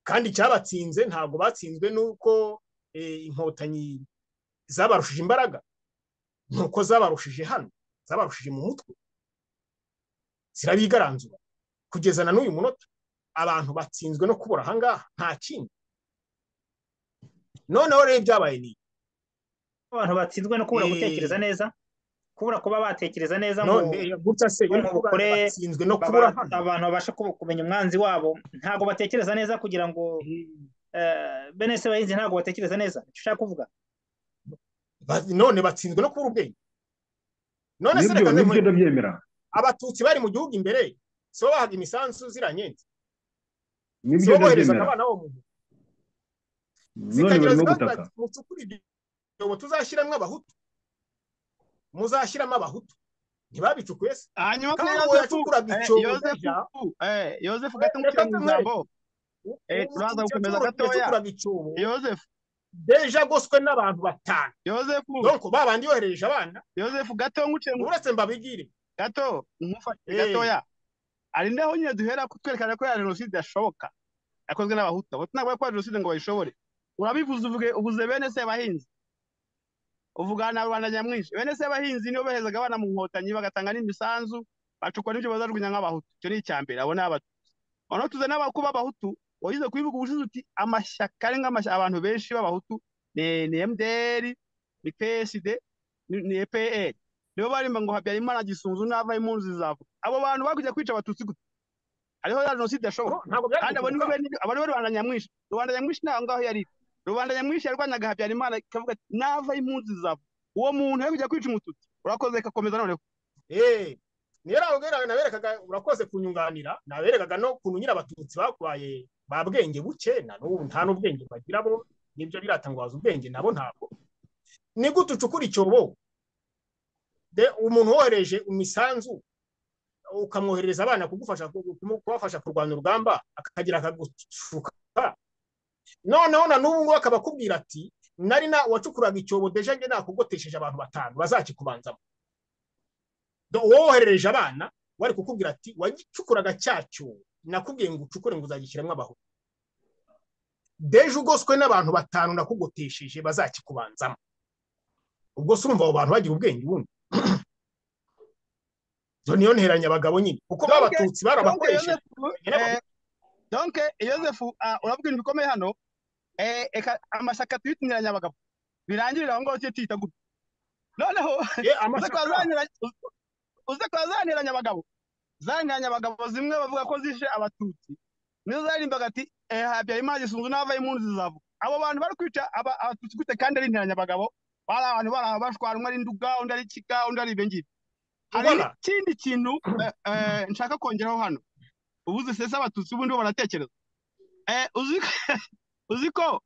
kandi icyabatsinze ntabwo batsinzwe n'uko eh, inkotanyi zabarushije imbaraga ni uko zabarushije hano zabarushije mu mutwe zirabigaranzura kugeza na n'uyu munota abantu batsinzwe no kubura ahangaha nta kindi noneho rero ibyabaye ni abantu batsinzwe no kubura gutekereza neza kubura kuba batekereza neza ngo none gutya se yo kuvuga Mukore, batsinzwe no baba- kubura hano abantu babasha kubu- kumenya umwanzi wabo ntabwo batekereza neza kugira ngo eh, bene se bahinzi ntabwo batekereza neza icyo ushaka kuvuga Ba- none batsinzwe no kubura ubwenge none se nibyo reka nibyo ndemure ndabyemera abatutsi bari mu gihugu imbere si bo bahaga imisanzu ziranye si nibyo bo boherezaga ndabyemera abana bo mu none zikagira barimo zivuga gutaka ati mucukure ibyobo tuzashyiramo abahutu muzashyiramo abahutu ntibabicukuye se hanyuma kuri kandi uwo yosefu yacukuraga eh, icyobo yosefu burya eh, yosefu gato Reka mukira mu tumwe. ijambo uwo Eh, muti turaza icyo gukomeza cyuma gatoya. yacukuraga icyobo yosefu deja agoswe n'abantu batanu yosefu donc ba bandi yoherereje abana yosefu gato nkuciye mu uretse mbabigire gato nkufashe Eh. gatoya ari naho nyine duhera kutwerekana ko ya jenoside yashoboka yakozwe n'abahutu abo tunavuga ko ya jenoside ngo bayishobore urabivuze uvuge ubuze bene sebahinzi uvugana na rubanda nyamwinshi bene sebahinzi nibo behezaga abana mu nkotanyi bagatanga n'imisanzu bacukura n'ibyo bazajugunya nk'abahutu icyo ni icya mbere abo ni abatu noneho tuze n'abaku b'abahutu wagize kubivuga ubushize uti amashyaka ari nk'amashyaka abantu benshi b'abahutu ni ni mdr ni psd ni ni epr nibo barimba ngo habyarimana gisunzu n'ava impunzi zizavuga abo bantu bakujya kwica abatutsi gute hariho ya jenoside yashoboka No, ntabwo kandi byari abo nibo guturuka bene abo nibo rubanda nyamwinshi rubanda nyamwinshi ntaho ngaho yari iri. rubanda nyamwinshi yarwanyaga habyarimana ikavuga ati nava impunzi zizava uwo muntu yo kujya kwica umututsi urakoze kakomeza noneho eh niyo nawe ubwira naberekaga urakoze kunyunganira naberekaga no kuntu nyine abatutsi bakubaye ba bwenge buke na n'ubu nta n'ubwenge bagira bo nibyo biratangwaza ubwenge nabo ntabwo ni gute ucukura icyobo de umuntu wohereje imisanzu ukamwoherereza abana kugufasha kumu- kubafasha kurwanya urugamba akagira akagushuka noneho na n'ubu ngubu akaba akubwira ati nari na wacukuraga icyobo deje njye nakugotesheje abantu batanu bazakikubanzamo Do- uwo woherereje abana wari kukubwira ati wagicukuraga cya cyobo nakubwiye ngo ucukure ngo uzagishyiramo abahutu deje ugoswe n'abantu batanu nakugotesheje bazakikubanzamo ubwo se urumva abo bantu bagira ubwenge ubundi Ibyo niyo nteranya abagabo nyine kuko Donc- babatutsi donke barabakoresheje yosefu eh, donke yosefu ah, urabwira ibintu bikomeye hano eh, eka amashyaka tuyitungiranye abagabo birangirira aho ngaho tujye tuyita gutya noneho Eh, uze kwa amashyaka zaniranye uze kwa zaniranye abagabo zaniranye abagabo zimwe bavuga ko zishe abatutsi nizo zaririmbaga ati eh, habyarimana gisunzu n'avaye impunzi zizavuga abo bantu bari kwica aba- abatutsi gute kandi ari intiranya abagabo bari abantu bari aho bashwara umwe ari nduga undi ari kiga undi ari ibyo ngibyo hari Ubona? n'ikindi kintu eh, eh, nshaka kongeraho hano ubuze sese abatutsi ubundi bo baratekereza eh, uzi uzi ko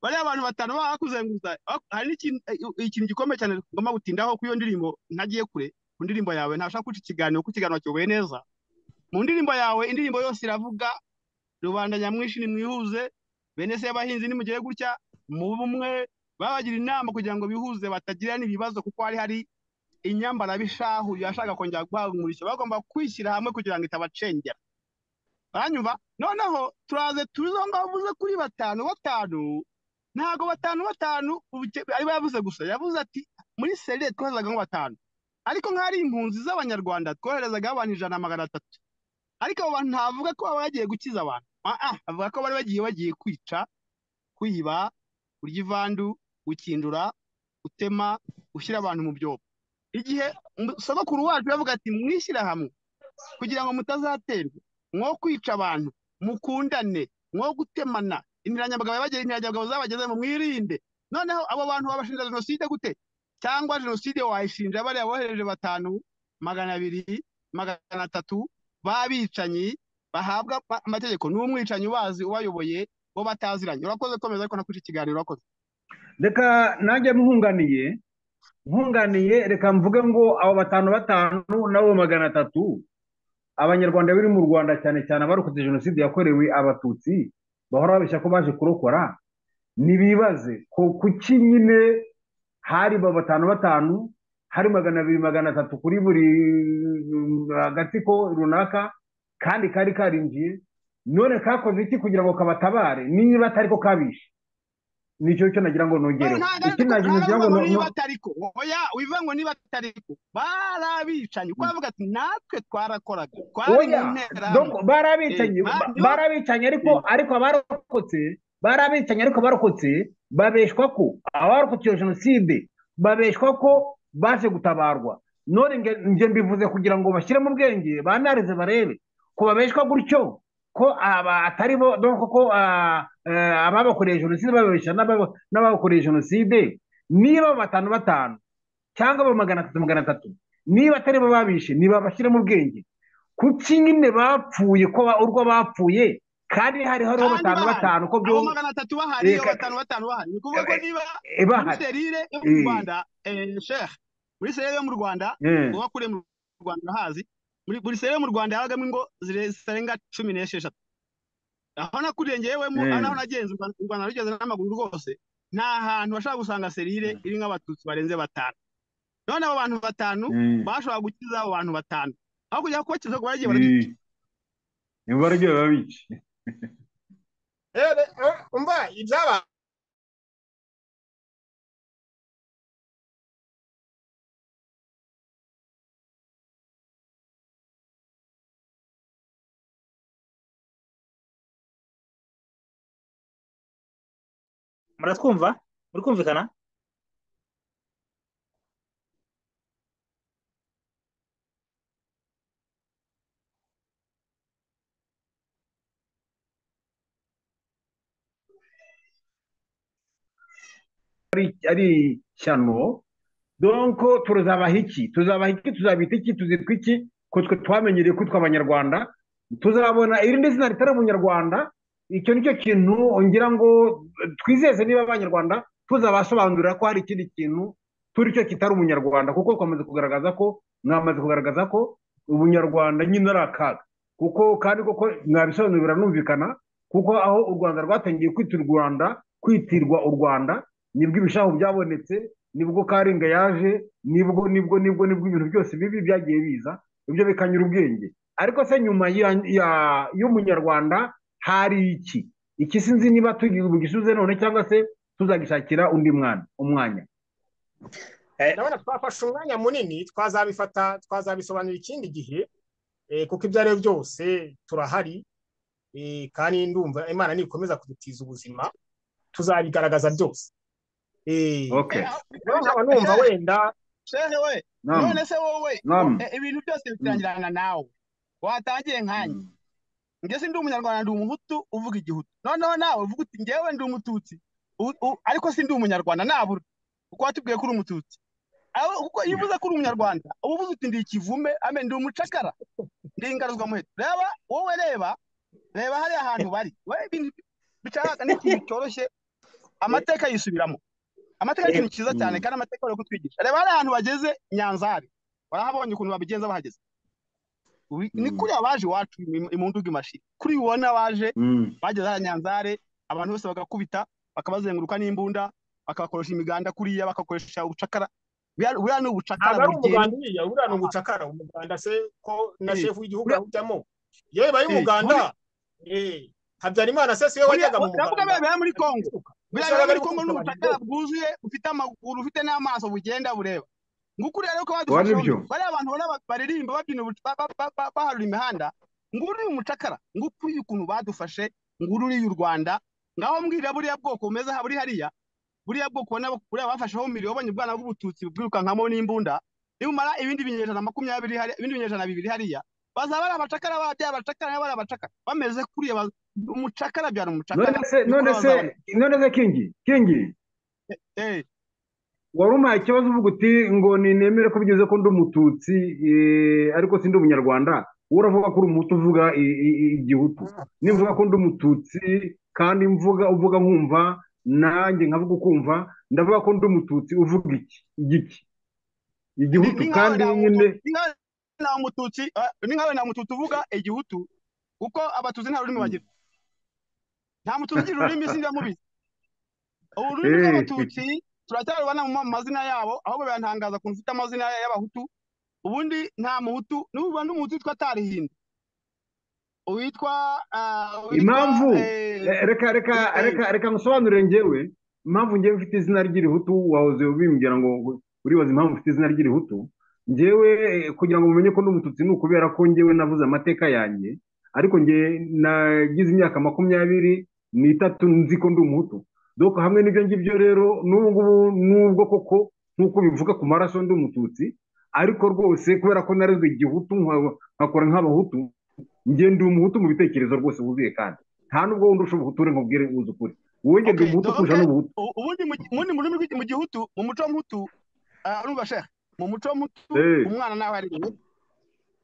bariya abantu batanu baba bakuzengurutsa bak- hari n'ikintu eh, ikintu gikomeye cyane ngomba gutindaho kuri iyo ndirimbo ntagiye kure ku ndirimbo yawe ntashaka guca ikiganiro kuko ikiganiro kiyoboye neza mu ndirimbo yawe indirimbo yose iravuga rubanda nyamwinshi nimwihuze bene se y'abahinzi nimugere gutya mu bumwe babagira inama kugira ngo bihuze batagirana ibibazo kuko hari hari inyambarabishahu yashaka kongera guhangurishya bagomba kwishyira hamwe kugira ngo itabacengera baranyumva noneho turaze tuzo ngo avuze kuri batanu batanu ntago batanu batanu ubuke- aribo yavuze gusa yavuze ati muri serire twoherezaga ngo batanu ariko nk'ari impunzi z'abanyarwanda twoherezaga abantu ijana na magana atatu ariko abo bantu ntavuga ko baba bagiye gukiza abantu Ah, ah, avuga ko bari bagiye bagiye kwica kwiba kurya ivandu gukindura gutema gushyira abantu mu byobo igihe mu- sogokuru wacu yavuga ati mwishyira hamwe kugira ngo mutazaterwa mwo kwica abantu mukundane mwo gutemana intiranyabagabo yabagera intiranyabagabo zabagezemo mwirinde noneho abo bantu babashinja jenoside gute cyangwa jenoside wayishinja bariya bohereje batanu magana abiri magana atatu b'abicanyi bahabwa ma- amategeko n'umwicanyi ubazi ubayoboye bo bataziranye urakoze komeza ariko nakuca ikiganiro urakoze reka nanjye nkunganiye nkunganiye reka mvuge ngo abo batanu batanu nabo magana atatu abanyarwanda biri mu rwanda cyane cyane abarokotse jenoside yakorewe abatutsi bahora babeshya ko baje kurokora nibibaze ko kuki nyine hari ba batanu batanu hari magana abiri magana atatu kuri buri mm, agatsiko runaka kandi kari karinjiye none kakoze iki kugira ngo kabatabare niba atari ko kabishe nicyo cyo nagira ngo nongereho iki nagira nagira ngo ntabwo no- niba no- atariko oya wivuga ngo niba atariko barabicanye kuko bavuga ati natwe twarakoraga twari mu oya nterahamwe donc barabicanye Eh, ba- ba- niho barabicanye ariko Eh, ariko abarokotse barabicanye ariko abarokotse babeshwa ko abarokotse iyo jenoside babeshwa ko baje gutabarwa none nge nge mbivuze kugira ngo bashyire mu bwenge banarize barebe ko babeshwa gutyo ko aba atari bo donc ko ah, eh, ababakoreye jenoside babeshya n'ababa- n'ababakoreye jenoside niba batanu batanu cyangwa aba magana atatu magana atatu niba atari bo babishe nibabashyire mu bwenge kuki nyine bapfuye ko ba- urwo bapfuye kandi hari hariho kandi batanu bahari batanu ko byo abo magana atatu bahari abo reka batanu batanu bahari ni ukuvuga ko eh, niba eh, muri bahari serire yo mu Eh, rwanda eh, shehe muri serire yo mu rwanda eh, uba kure mu rwanda urahazi muri buri serire yo mu rwanda yabagamo ingo zire- zirenga cumi n'esheshatu aho nakuriye njyewemo aho eh, naho nagenze u Rwanda u Rwanda rugeze n'amaguru rwose nta hantu bashobora gusanga serire eh, irimo abatutsi barenze batanu none abo bantu batanu eh, bashoboraga gukiza abo bantu batanu aho kujya kubakiza ngo baragiye barabica eh. niba aribyo babice rero eh, umva ibyabaye muratwumva muri kumvikana ari ari ishyano donc tuzabaha iki tuzabaha iki tuzabita iki tuzitwa iki ko twe twamenyereye kwitwa abanyarwanda tuzabona irindi zina ritari ubunyarwanda icyo nicyo kintu ngira ngo eh, twizeze niba abanyarwanda tuzabasobanurira ko hari ikindi kintu turi cyo kitari ubunyarwanda kuko twamaze kugaragaza ko mwamaze kugaragaza ko ubunyarwanda nyine ari akaga kuko kandi koko mwabisobanurira biranumvikana kuko aho u rwanda rwatangiye kwita u rwanda kwitirwa u rwanda nibwo ibishahu byabonetse nibwo karinga yaje nibwo nibwo nibwo nibwo ibintu byose bibi byagiye biza ibyo bikanyura ubwenge ariko se nyuma ya ya- y'umunyarwanda hari iki iki sinzi niba tugisubize none cyangwa se tuzagishakira undi mwana umwanya Eh, ndabona twafashe umwanya munini twazabifata twazabisobanura ikindi gihe eh, kuko ibyo ari byo byose turahari eh, kandi ndumva imana nikomeza kudutiza ubuzima tuzabigaragaza byose Eh, okay Eh, aho- rero nkaba numva shehe wenda shehe we nam none se wowe nam wo- eh, ibintu byose mm, bitangirana nawe watangiye nkanjye mm. njye si ndi umunyarwanda ndi umuhutu uvuga igihutu noneho nawe uvuga uti njyewe ndi umututsi U- u- ariko si ndi umunyarwanda nabura kuko watubwiye ko uri umututsi aho kuko iyo uvuze ko uri umunyarwanda uba uvuze uti ndi ikivume ame ndi umucakara ndi ingaruzwamuheto reba wowe reba reba hariya hantu bari we ibintu bicahaka ni ikintu cyoroshye eh, amateka yisubiramo amateka ni eh, ikintu cyiza cyane mm. kandi amateka ari kutwigisha reba hariya hantu bageze nyanzari barahabonye ukuntu babigenza bahageze Ubi- Mm. ni kuriya baje iwacu im- imunduga imashini kuri uwo n'abaje Mm. bageze hariya nyanzare abantu bose bagakubita bakabazenguruka n'imbunda bakabakoresha imiganda kuriya bagakoresha ubucakara buriya buriya ni ubucakara ntabwo ari bugenda umuganda uriya uriya ni ugucakara umuganda se ko na Eh, shefu w'igihugu uriya- awujyamo yewe bayi Eh, umuganda eh habyarimana se siwe buriya wajyaga mu ndavuga muganda biriya biba muri Kongo buriya ese biba wabaga ari muri Kongo ni gukubita abantu ubucakara bwuzuye bufite amaguru bufite n'amaso bugenda bureba ngukuriya rero ko wari badufashe byo yombi bariya abantu ubona ba- baririmba babyina ubuc- ba- ba- ba- ba- baharura imihanda nguru ni umucakara ngukuriya ukuntu badufashe nguru uriya u Rwanda ngaho mbwira buriya bwoko bumeze ha- buri hariya buriya bwoko ubona buriya bafasheho miliyoni ubwana bw'ubututsi bwirukankamo n'imbunda nibumara ibindi binyejana makumyabiri hariya ibindi binyejana bibiri hariya bazaba ari abacakara ba- byaba abacakara nabo ari abacakara bameze kuriya ba- umucakara byara umucakara none se none nikuriya se bazaba none se kingi kingi eh wari umpaye ikibazo uvuga uti ngo nemere ko bigeze ko ndi umututsi eh, ariko sindi umunyarwanda wowe uravuga ko uri umuhutu uvuga i- i- i- igihutu nimvuga ko ndi umututsi kandi mvuga uvuga nkumva nanjye nkavuga ukumva ndavuga ko ndi umututsi uvuga iki igiki ni igihutu ni nkawe kandi nta nyine mutu- ni nkawe nta mututsi eh, ni nkawe nta mututsi uvuga igihutu kuko abatutsi nta rurimi Mm. bagira nta mututsi ugira ururimi sindi mubizi ubu ururimi Eh, rw'abatutsi turacyarubona mu mazina yabo ahubwo birantangaza ukuntu ufite amazina y'abahutu ubundi nta muhutu nuba n'umuhutu witwa tarihinda uwitwa ah, uwitwa impamvu eh, eh, reka reka eh, reka reka ngusobanurire njyewe impamvu njyewe mfite izina ry'irihutu wahoze ubimbwira ngo uribaza impamvu mfite izina ry'irihutu njyewe eh, kugira ngo mumenye ko ndi umututsi ni ukubera ko njyewe navuze amateka yanjye ariko njye nagize imyaka makumyabiri n'itatu nzi ko ndi umuhutu doko hamwe n'ibyo ngibyo rero n'ubu ngubu n'ubwo koko nk'uko bivuga ku maraso ndi umututsi ariko rwose kubera ko narezwe igihutu nka- nkakora nk'abahutu njye ndi umuhutu mu bitekerezo rwose wuzuye kandi nta nubwo wundi usha ubuhutu uri ngo ubwire uzi ukuri wowe njye ndi okay umuhutu kurusha doke n'ubuhutu u- ubundi mu ubundi mu rurimi rw'igi- mu gihutu mu muco w'umuhutu ah, urumva shehe mu muco w'umuhutu Eh, umwana nawe ari inyuma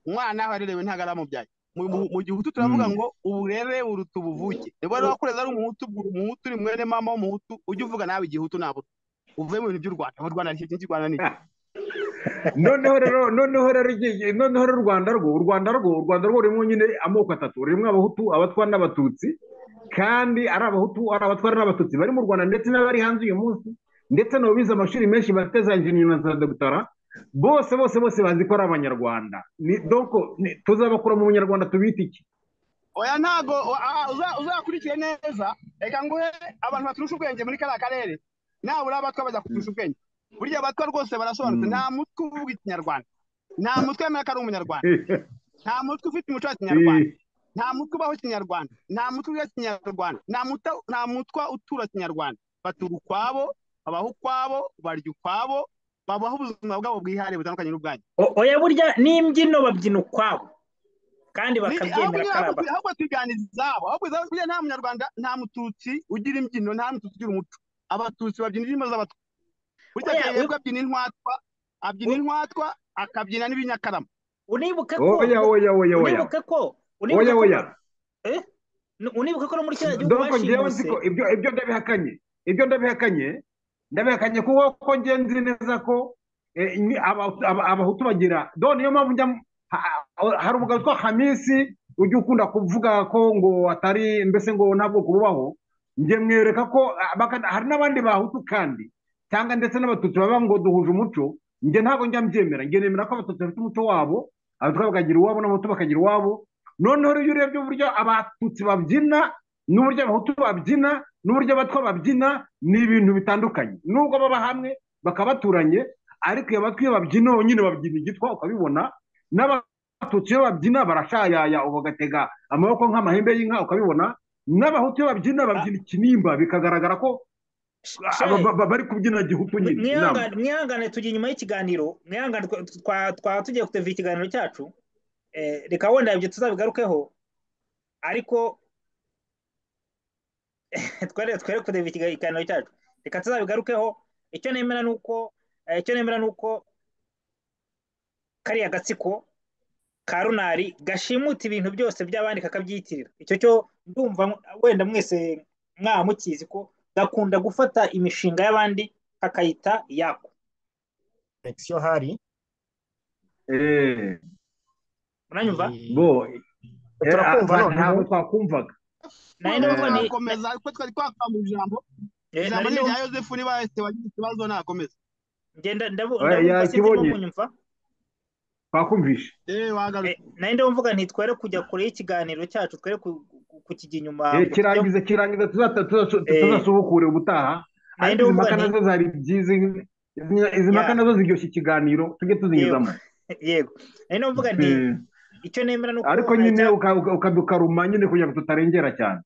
umwana nawe arerewe ntabwo aramubyaye mu, mu, mu gihutu turavuga mm, ngo uburere uruta ubuvuke niba rero wakureze ari umuhutu ubwira umuhutu uri mwene mama w'umuhutu ujye uvuga nawe igihutu ntabwo uvuye mu bintu by'u rwanda aho u rwanda rishyize byinshi u rwanda ni iki noneho rero noneho rero igihe- igihe- noneho rero u rwanda rwo u rwanda rwo u rwanda rwo rurimo nyine amoko atatu rurimo abahutu abatwara n'abatutsi kandi ari abahutu ari abatwara n'abatutsi bari mu rwanda ndetse n'abari hanze uyu munsi ndetse n'abo bize amashuri menshi bafite za enjiniya na za dogitara bose bose bose bazi ko ari abanyarwanda ni doko ni- tuzabakura mu bunyarwanda tubita iki oya ntabwo o- a- uza- uzakurikire neza reka nguhe abantu baturusha ubwenge muri kariya karere nabura abatwa bajya kuturusha ubwenge burya abatwa rwose barasobanutse Mm, nta mutwe uvuga ikinyarwanda nta mutwe wemera ko ari umunyarwanda nta mutwe ufite umuco wa kinyarwanda mm. nta mutwe ubaho kinyarwanda nta mutwe urya kinyarwanda nta mutwe nta mutwa utura kinyarwanda batura ukwabo babaho ukwabo barya ukwabo babaho ubuzima bwabo bwihariye butandukanye n'ubwanyu O- oya burya n'imbyino babyina ukwabo kandi ni ahubwo bakabyemera ko ari nyine ahubwo abatu ahubwo tugana izabo ahubwo izabo buriya nta munyarwanda nta mututsi ugira imbyino nta mututsi ugira umuco abatutsi babyina indirimbo z'abatwa burya oya kayirebwa abyina intwatwa abyina wi- intwatwa akabyina n'ibinyakarama unibuke ko oya oya oya oya unibuke ko unibuke oya ko oya ba- eh? Nu- unibuke ko no muri kiriya gihugu doko njyewe nzi ko bashimuse ibyo ibyo ndabihakanye ibyo ndabihakanye ndabihakanye kuko ko njye nzi neza ko eh, ni aba- aba- abahutu bagira do niyo mpamvu njya mu- ha- ha- hari umugabo witwa hamisi ujya ukunda kuvuga ko ngo atari mbese ngo nta bwoko bubaho njye mwereka ko ah, baka- hari n'abandi bahutu kandi cyangwa ndetse n'abatutsi baba ngo duhuje umuco njye ntabwo njya mbyemera njye nemera ko abatutsi bafite umuco wabo abatwa bakagira uwabo n'abahutu bakagira uwabo noneho iyo urebye uburyo abatutsi babyina n'uburyo abahutu babyina n'uburyo abatwa babyina ni ibintu bitandukanye nubwo baba hamwe bakaba baturanye ariko iyo abatwa iyo babyina nyine babyina igitwa ukabibona n'abatutsi iyo babyina barashayaya ugatega amaboko nk'amahembe y'inka ukabibona n'abahutu iyo babyina Ah, babyina ikinimba bikagaragara ko sh- ah, ba- shehe ba- ba- bari kubyina gihutu mwi- nyine namba mwihangane mwihangane tujya inyuma y'ikiganiro mwihangane twa- twa- twaba tugiye kuteva ikiganiro cyacu Eh, reka wenda ibyo tuzabigarukeho ariko twere twere kureba ikiga- ikiganiro cyacu reka tuzabigarukeho icyo nemera ni uko eh, icyo nemera ni uko kariya gatsiko ka runari gashimuta ibintu byose by'abandi kakabyitirira icyo cyo ndumva mu- wenda mwese mwaba mukizi ko gakunda gufata imishinga y'abandi kakayita iyako connection hari eh unanyumva bo eh, Turakumva ah, none. ntabwo twakumvaga nari ndavuga ni nakomeza ariko twari twakamba ijambo eh, ijambo nari ni ndavuga irya yosefu niba yese wagize ikibazo nakomeza ngenda ndavuga Eh, ndavuga yakibonye. kunyumva twakumvishe yewe wagarutse Eh, nari ndavuga nti twere kujya kure y'ikiganiro cyacu twere ku- ku- kukijya inyuma Eh, kirangiza kirangiza tuzata- tuzasu- tuzasubukure ubutaha ariko izi ndavuga mpaka nti- nazo zari byiza izi- izi mpaka Ya. nazo ziryoshye ikiganiro tujye tuzinyuzamo yego nari ndavuga nti Eh, icyo nemera ni uko ariko eh, nyine cya- uka- uka- ukadukaruma nyine kugira ngo tutarengera cyane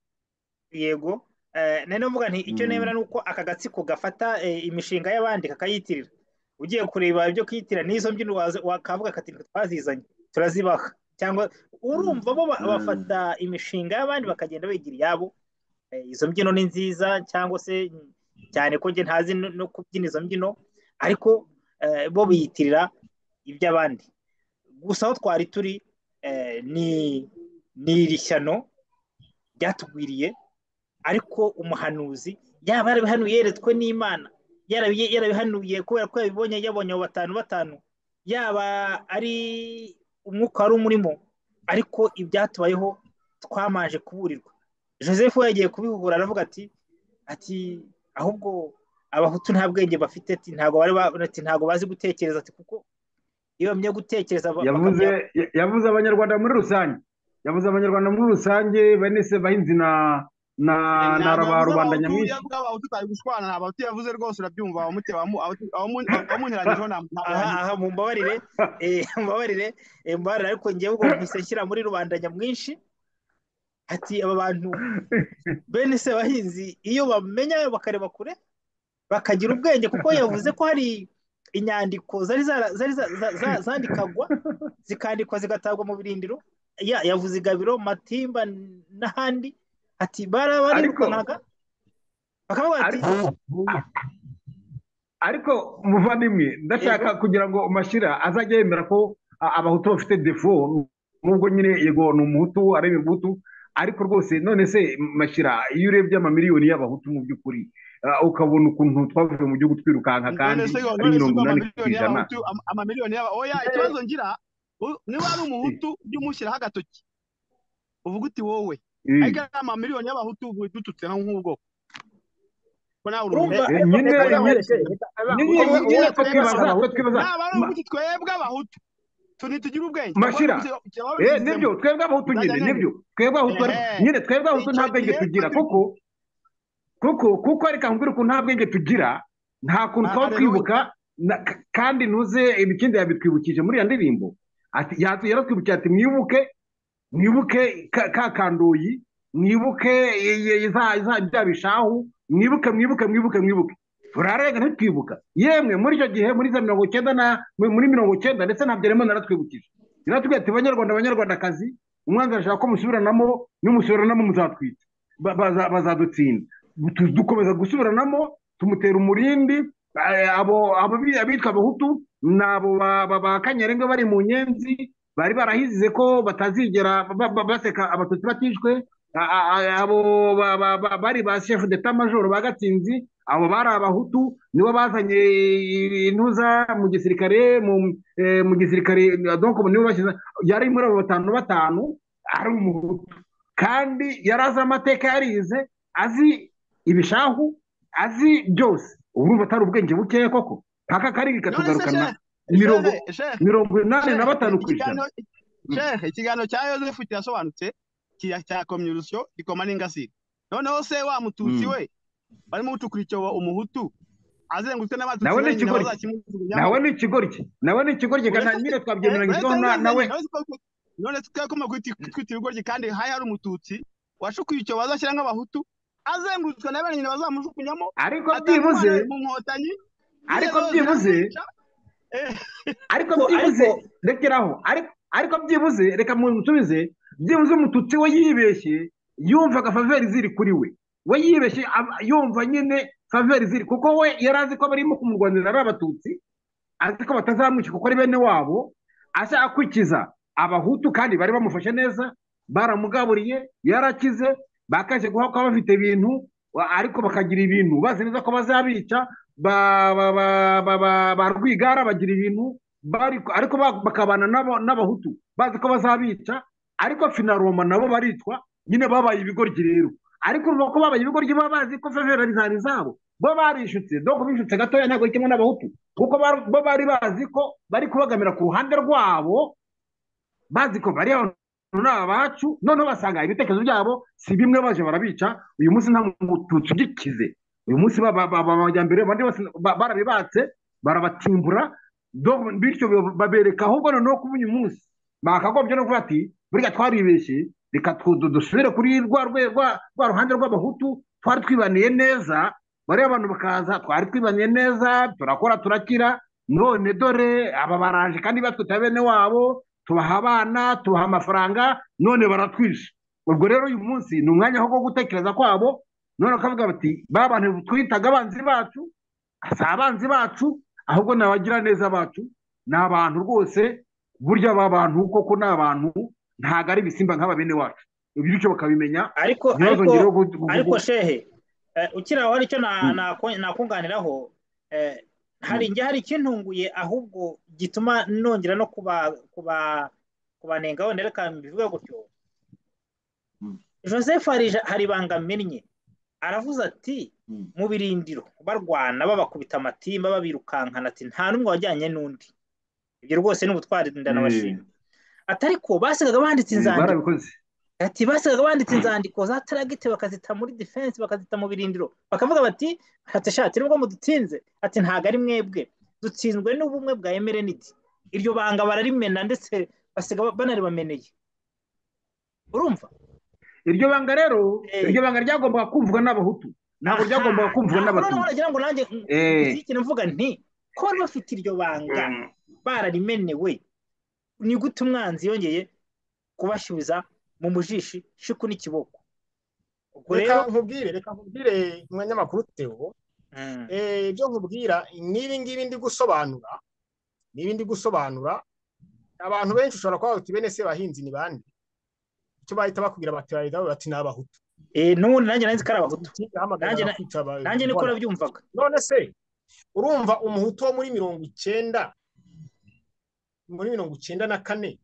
yego Eh, nari ndavuga nti icyo Mm. nemera ni uko aka gatsiko gafata eh, imishinga y'abandi kakayitirira ugiye kureba ibyo kiyitirira n'izo mbyino waza- wakavuga kati "Nitwe twazizanye turazibaha cyangwa urumva bo ba- Mm. bafata imishinga y'abandi bakagenda bigira iyabo Eh, izo mbyino ni nziza cyangwa se cyane ko njye ntazi no no kubyina izo mbyino ariko eh, bo biyitirira iby'abandi gusa aho twari turi eh, ni ni iri shyano ryatugwiriye ariko umuhanuzi yaba yarabihanuye yeretswe n'imana yarabi- yarabihanuye kubera ko yabibonye yabonye abo batanu batanu yaba ari umwuka wari umurimo ariko ibyatubayeho twamanje kuburirwa joseph we yagiye kubihugura aravuga ati ati ahubwo abahutu nta bwenge bafite ati ntabwo bari ba- ati ntabwo bazi gutekereza ati kuko iyo bamenya gutekereza ba- yavuze bakamenya- ya- yavuze abanyarwanda muri rusange yavuze abanyarwanda muri rusange bene se bahinzi na na na ba rubanda nyamwinshi yavuga abahutu utari gushwana nta bahutu yavuze rwose urabyumva abamuteba abamunteranyijeho aha aha mumbabarire eh, mumbabarire eh, mumbabarire ariko ngewe ubwo mpise nshyira muri rubanda nyamwinshi ati aba bantu bene se bahinzi iyo bamenya bakareba kure bakagira ubwenge kuko yavuze ko hari inyandiko zari zara- zari za- za- za- zandikagwa zikandikwa zigatagwa mu birindiro Ya- yavuze igabiro matimba n'ahandi ati bara barirukankanaga bakavuga ati ariko ariko muvandimwe ndashaka kugira ngo mashyira azajye yemera ko a- abahutu bafite defo nubwo nyine yego ni umuhutu areba umuhutu ariko rwose none se mashyira iyo urebye amamiliyoni y'abahutu mu by'ukuri ah, ukabona ukuntu twavuye mu gihugu twirukanka kandi none se ngo ari none se mirongo ngo inani ku amamiliyoni ijana y'abahutu ama- amamiliyoni y'aba oya ikibazo ngira u- niba ari umuhutu ujye umushyiraho agatoki uvuga uti wowe Eh, ariko ari amamiliyoni y'abahutu ubu dututse naho nk'ubwoko ko nawe uri urumva umuhutu Eh, ariko- nyine- ariko- nyine- nyine wowe- nyine wowe natwe twebwe twibaza abahutu natwe twibaza naba ari ma- umuhutu twebwe abahutu tu ntitugire ubwenge Mashira, Eh, nibyo twebwe abahutu Nzajya nyine nemera. nibyo twebwe abahutu ariko Ehe. nyine twebwe abahutu nta icyo bwenge gihe tugira twebwe- kuko kuko kuko reka nkubwire ukuntu nta bwenge tugira nta kuntu twaba Haleluya. twibuka na- k- kandi ntuze ibikindi yabitwibukije muri iyo ndirimbo ati yatu- yaratwibukije ati mwibuke mwibuke ka- ka kandoyi mwibuke i- i- za- za- bya bishahu mwibuke mwibuke mwibuke mwibuke turarenga ntitwibuka yemwe muri icyo gihe muri za mirongo icyenda na muri muri mirongo icyenda ndetse na byaremana naratwibukije yaratubwiye ati banyarwanda banyarwandakazi umwanzi arashaka ko musubiranamo n'umusubiranamo muzatwita Ba- baza- bazadutsinda Tu- dukomeza gusubiranamo tumutera umurindi eh, abo abo bi- abitwa abahutu ni abo ba- ba- ba kanyarenga bari mu nyenzi bari barahizize ko batazigera ba- ba- baseka abatutsi batishwe A- a- a- abo ba- ba- ba- bari ba chef d'etat major ba gatsinzi abo bari abahutu nibo bazanye intuza mu gisirikare mu eh, mu gisirikare donc nibo bashyize yari muri abo batanu batanu ari umuhutu kandi yari azi amateka yarize azi ibishahu azi byose urumva atari ubwenge bukeya koko mpaka karindwi none se katugarukana shehe mirongo shehe shehe mirongo inani na batanu ku ijana ikiganiro shehe ikiganiro cya yosefu kirasobanutse cya cya komyurisiyo gikoma n'ingasire noneho se wa mututsi Mm. we barimo gucukura icyobo umuhutu azengurutse n'abatutsi nawe ni wenyine ikigoryi bazakimujugunyamo nawe ni ikigoryi nawe ni ikigoryi uretse kandi nyine uretse twabyemeranyijweho na- nawe binganya none twakoma kwita ibigoryi kandi hari hari umututsi washukuye icyobo azashyira nk'abahutu azengurutswe na bene nyine bazamujugunyamo ariko atanga byibuze umwana mu nkotanyi ariko zigeze byibuze ziramwica eh, ariko Ariko- byibuze ariko- rekeraho ariko ariko byibuze reka musubize byibuze umututsi we yibeshye yumvaga faveri ziri kuri we we yibeshye ab- yumva nyine faveri ziri kuko we yari azi ko barimo kumurwanira ari abatutsi azi ko batazamwica kuko ari bene wabo ashaka kwikiza abahutu kandi bari bamufashe neza baramugaburiye yarakize bakaje guha kuba bafite ibintu wa- ariko bakagira ibintu bazi neza ko bazabica ba ba ba ba ba ba rwigara bagira ibintu bari ariko ba- bakabana n'abo- n'abahutu bazi ko bazabica ariko finaroma nabo baritwa nyine babaye ibigoryi rero ariko uvuga ko babaye ibigoryi baba bazi ko fevera bizari zabo bo barishutse doko bishutse gatoya ntabwo ari kimwe n'abahutu kuko bar- bo bari bazi ko bari kubagamira ku ruhande rwabo bazi ko bari abantu ni abacu noneho basanga ibitekerezo byabo si bimwe baje barabica uyu munsi nta muntu tugikize uyu munsi ba- ba- ba- ba- abajyambere abandi bose ba- barabibatse barabatimbura do- bityo ba- babereka ahubwo noneho kuba uyu munsi bakagombye no kuvuga ati burya twaribeshye reka tu- du- dusubire kuri rwa rwe- rwa rwa ruhande rw'abahutu twari twibaniye neza bariya bantu bakaza twari twibaniye neza turakora turakira none dore aba baraje kandi batwita bene wabo tubaha abana tubaha amafaranga none baratwishe ubwo rero uyu munsi ni umwanya wo gutekereza kwabo none bakavuga bati ba bantu twitaga abanzi bacu si abanzi bacu ahubwo ni abagiraneza bacu ni abantu rwose burya aba bantu koko ni abantu ntabwo ari ibisimba nk'aba bene wacu ibyo bityo bakabimenya ariko ariko ntibazongere gu- gu- ariko gu- shehe eh, ukiri aho hari icyo na- Mm. nako- nakunganiraho eh, hari njye hari ikintunguye ahubwo gituma nongera no kuba kuba kubanengaho rero reka mbivuge gutyo Mm. joseph Harija- hari ibanga amennye aravuze ati Mm. mu birindiro barwana babakubita amatimba babirukankana ati nta n'umwe wajyanye n'undi ibyo rwose ni ubutwari ndanabashima atari ko basigaga banditse Eh, inzandiko barabikoze ati basigaga banditse inzandiko za tarageti bakazita muri defense bakazita mu birindiro bakavuga bati ati shati nubwo mudutinze ati ntago ari mwebwe dutsinzwe n'ubumwe bwa emereniti iryo banga bararimena ndetse basiga banaribameneye urumva iryo banga rero Eh. iryo banga ryagombaga kumvwa n'abahutu ntabwo Aha, ryagombaga kumvwa ntabwo noneho n'abatutsi nagira ngo nanjye Eh. nzikire mvuga nti ko bari bafite iryo banga Mm. bararimenewe ni gute umwanzi yongeye kubasubiza mu mujishi shiku n'ikiboko ubwo rero reka nkubwire reka nkubwire umunyamakuru Theo Mm. Eh, ibyo nkubwira n'ibi ngibi ndi gusobanura n'ibi ndi gusobanura abantu benshi ushobora kuba bati bene se bahinzi ni bande icyo bahita bakubwira bati bahita bavuga bati ni abahutu Eh, n'ubundi nanjye nanzi ko ari abahutu Nanjye ahamagara na- kwita aba- nanjye niko bona. nabyumvaga none se urumva umuhutu wo muri mirongo icyenda muri mirongo icyenda na kane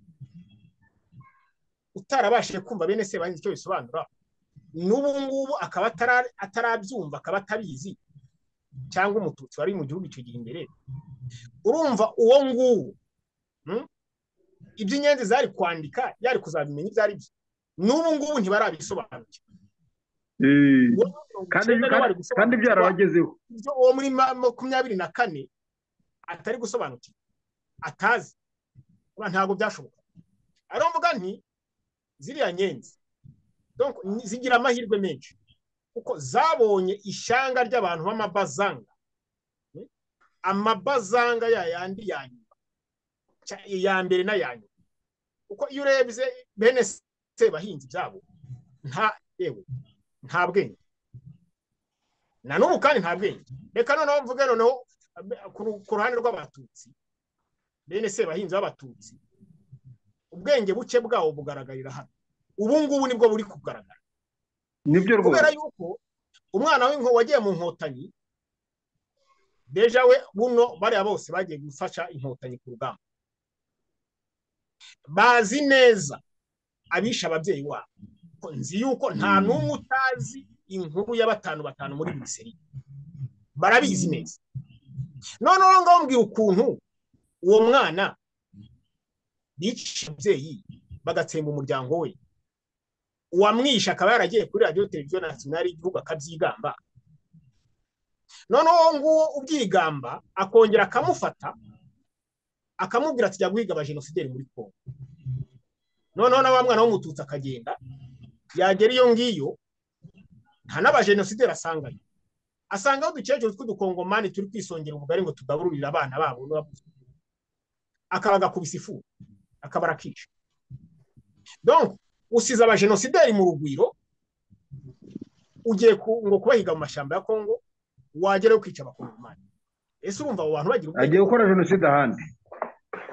utarabashije kumva bene se bahinzi icyo bisobanura n'ubu ngubu akaba atara- atarabyumva akaba atabizi cyangwa umututsi wari mu gihugu icyo gihe imbere urumva uwo nguwo mm, iby'inyenzi zari kwandika yari kuzabimenya ibyo ari byo n'ubu ngubu ntibarabisobanukirwa Eh. Uwo muri mirongo kandi icyenda nawe ari kandi gusobanukirwa byarabagezeho ibyo uwo muri ma- makumyabiri na kane atari gusobanukirwa atazi kuba ntabwo byashoboka ariyo mvuga nti ziriya nyenzi donc ni- zigira amahirwe menshi kuko zabonye ishyanga ry'abantu b'amabazanga Mm? amabazanga ya yandi ya nyuma cya- iya mbere n'aya nyuma kuko iyo urebye bene sebahinzi byabo nta yewe nta bwenge na n'ubu kandi nta bwenge reka noneho mvuge noneho abe- ku ru- ku ruhande rw'abatutsi bene sebahinzi b'abatutsi ubwenge buke bwabo bugaragarira hano ubu ngubu nibwo buri kugaragara nibyo kubera rwose yuko umwana w'inko wagiye mu nkotanyi deja we buno bariya bose bagiye gufasha inkotanyi ku rugamba bazi neza abishe ababyeyi wabo ko nzi yuko nta n'umwe utazi inkuru ya batanu batanu muri misiri barabizi neza noneho ngaho mbwira ukuntu uwo mwana biciye ababyeyi bagatsemba umuryango we uwamwishe akaba yaragiye kuri radiyo televiziyo nasiyonari y'igihugu akabyigamba noneho uwo nguwo ubyigamba akongera akamufata akamubwira ati jya guhiga abajenosideri muri kongo noneho na wa mwana w'umututsi akagenda yagera iyo ngiyo nta n'abajenosideri asangayo asangaho udukecuru tw'udukongomani turi kwisongera ubugari ngo tugabururire abana babo n'ababuze akaba agakubisa ifu akaba arakica donc usize abajenosideri mu rugwiro ugiye ku- ngo kubahiga mu mashyamba ya kongo wagerayo ukica abakongomani ese urumva abo bantu bagira ubwenge agiye gukora jenoside ahandi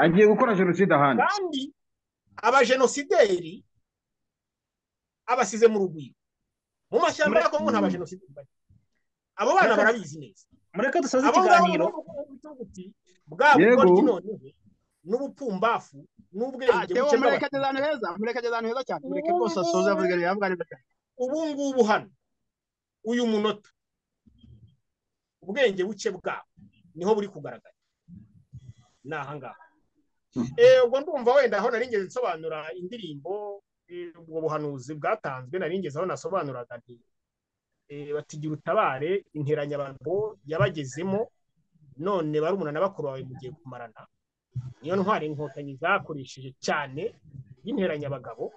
agiye gukora jenoside ahandi kandi abajenosideri abasize mu rugwiro mu mashyamba ya kongo nta bajenosideri bari abo bana barabizi neza mureke dusoze abo ngabo ikiganiro ni bo bavuga ubuti bwa Yego. bugoryi noneho n'ubupfumbafu Ah, n'ubwenge Theo buke mureke bw'abatutsi ageze ahantu heza mureke ageze ahantu heza cyane mureke rwose asoze avuga yavuga neza cyane ubu ngubu hano uyu munota ubwenge buke bwabo niho buri kugaragara ni ahangaha ubwo ndumva wenda aho nari ngeze nsobanura indirimbo eh, ubwo buhanuzi bwatanzwe nari ngeze aho nasobanuraga nti eh, batigira utabare interanyabagabo yabagezemo none barumuna na bakuru bawe mugiye kumarana niyo ntwari inkotanyi zakoresheje cyane y'interanyabagabo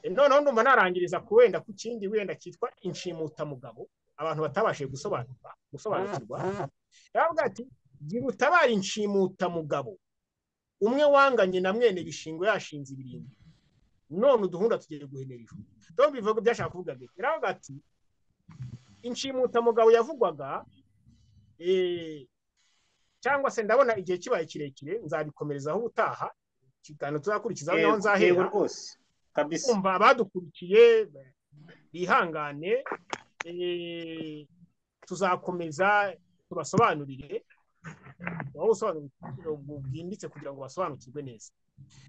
Eh, noneho ndumva narangiriza ku wenda ku kindi wenda cyitwa inshimutamugabo abantu batabashije gusobanurwa gusobanukirwa yaravuga ati gira utabara inshimutamugabo umwe wanganye na mwene bishingo yashinze ibirindiro none uduhunda tugiye guhenera ijuru tom bivuga byashaka kuvuga bike yaravuga ati inshimutamugabo yavugwaga eh, cyangwa se ndabona igihe kibaye kirekire nzabikomerezaho ubutaha ikiganiro tuzakurikizaho niho Yego, nzahera yego rwose kabisa kumva abadukurikiye bihangane eh, tuzakomeza tubasobanurire wowe usobanuro bwimbitse kugira ngo basobanukirwe neza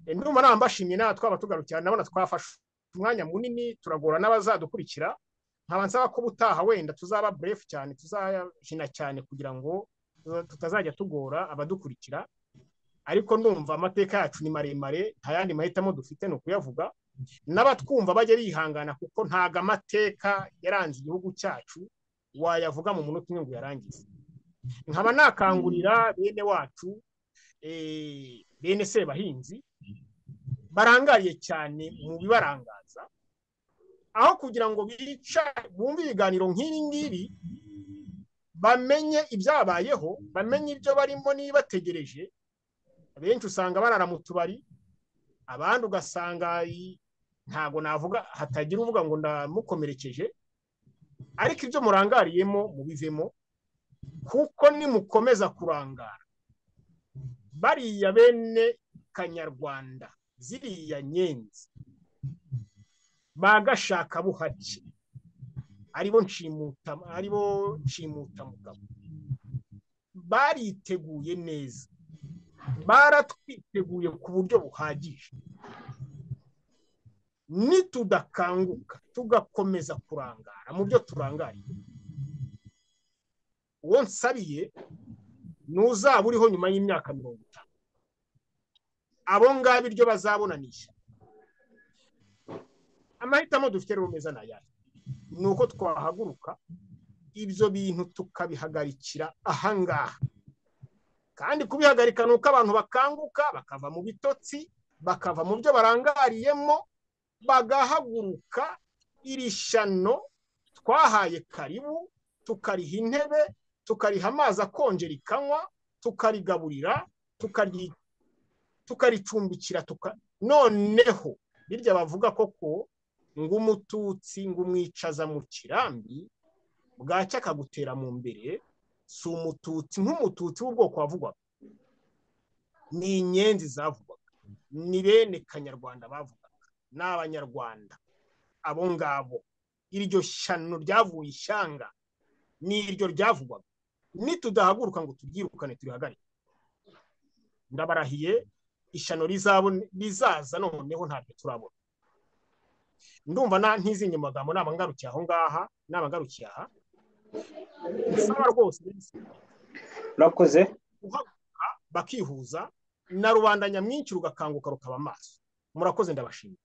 Eh, ndumva naba mbashimye nawe twabatugarukira ndabona twafashe umwanya munini turagora n'abazadukurikira nkaba nsaba ko ubutaha wenda tuzaba burefu cyane tuzahina cyane kugira ngo tuza- tutazajya tugora abadukurikira ariko ndumva amateka yacu ni maremare nta yandi mahitamo dufite ni ukuyavuga n'abatwumva bajya bihangana kuko ntago amateka yaranze igihugu cyacu wayavuga mu munota umwe ngo uyarangize nkaba nakangurira bene wacu eh, bene sebahinzi barangariye cyane mu bibarangaza aho kugira ngo bica bumve ibiganiro nk'ibi ngibi bamenye ibyabayeho bamenye ibyo barimo n'ibibategereje abenshi usanga barara mu tubari abandi ugasanga i- ntago navuga hatagira uvuga ngo ndamukomerekeje ariko ibyo murangariyemo mubivemo kuko nimukomeza kurangara bariya bene kanyarwanda ziriya nyenzi bagashaka buhake aribo nshimuta aribo nshimutamugabo bariteguye neza baratwiteguye ku buryo buhagije nitudakanguka tugakomeza kurangara mu byo turangariye uwo nsabiye ni uzaba uriho nyuma y'imyaka mirongo itanu abo ngabo iryo bazabonanisha amahitamo dufite rero meza ni ayahe ni uko twahaguruka ibyo bintu tukabihagarikira ahangaha kandi kubihagarika ni uko abantu bakanguka bakava mu bitotsi bakava mu byo barangariyemo bagahaguruka iri shyano twahaye karibu tukariha intebe tukariha amazi akonje rikanywa tukarigaburira tukaryi- tukaricumbikira tuka noneho birya bavuga koko ngo umututsi ngo umwicaza mu kirambi bwacya akagutera mu mbere si umututsi nk'umututsi w'ubwoko wavugwaga ni inyenzi zavugwaga ni bene kanyarwanda bavugaga ni abanyarwanda abo ngabo iryo shyano ryavuye ishyanga ni iryo ryavugwaga nitudahaguruka ngo turyirukane turihagarike ndabarahiye ishyano rizabone- rizaza noneho ntabyo turabona ndumva na ntizinye mu magambo naba ngarukiye aho ngaha naba ngarukiye aha bisaba rwose urakoze guhaguruka bakihuza na rubanda nyamwinshi rugakanguka rukaba amaso murakoze ndabashimira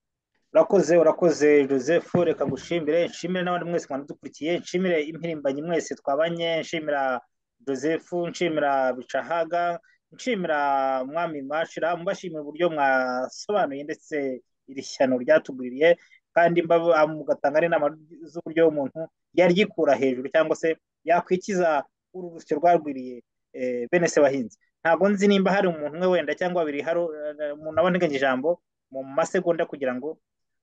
urakoze urakoze joseph reka ngushimire nshimire n'abandi mwese mwanadukurikiye nshimire impirimbanyi mwese twabanye nshimira joseph nshimira bicahaga nshimira mwami mwashira mubashimira uburyo mwasobanuye ndetse iri shyano ryatugwiriye kandi mbaba- mugatanga n'inama z'uburyo umuntu yaryikura hejuru cyangwa se yakwikiza uru rusyo rwarwiriye eh, bene se bahinzi ntabwo nzi nimba hari umuntu umwe wenda cyangwa babiri hari eh, umuntu aboneganya ijambo mu masegonda kugira ngo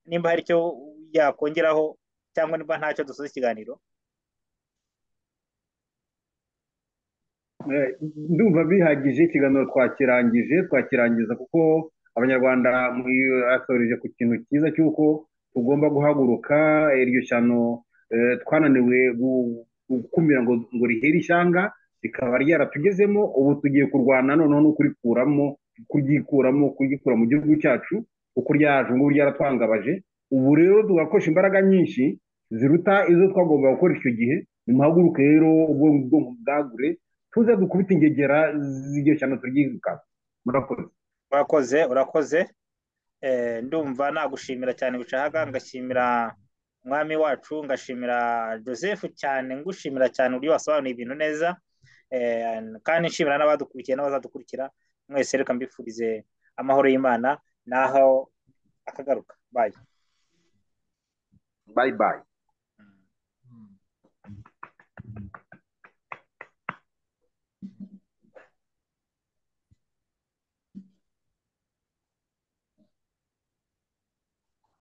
nimba hari icyo yakongeraho cyangwa nimba ntacyo dusoza ikiganiro Eh, ndumva bihagije ikiganiro twakirangije twakirangiza kuko abanyarwanda mwasoreje ku kintu cyiza cy'uko tugomba guhaguruka iryo shyano eh, twananiwe gu- gukumira ngo ngo rihere ishyanga rikaba ryaratugezemo ubu tugiye kurwana noneho no kurikuramo kuryikuramo kugikura mu gihugu cyacu kuko ryaje ubu ngubu ryaratwangabaje ubu rero tugakoresha imbaraga nyinshi ziruta izo twagombaga gukora icyo gihe nimuhaguruke rero ubwonko ubwonko bwagure tuze dukubite ingegera z'igihe cyane turyirukanka murakoze urakoze urakoze Eh, ndumva nagushimira cyane bicahaga ngashimira mwami wacu ngashimira joseph cyane ngushimira cyane uburyo wasobanuye ibintu neza Eh, kandi nshimira n'abadukurikiye n'abazadukurikira mwese reka mbifurize amahoro y'imana naho akagaruka bayi bayi bayi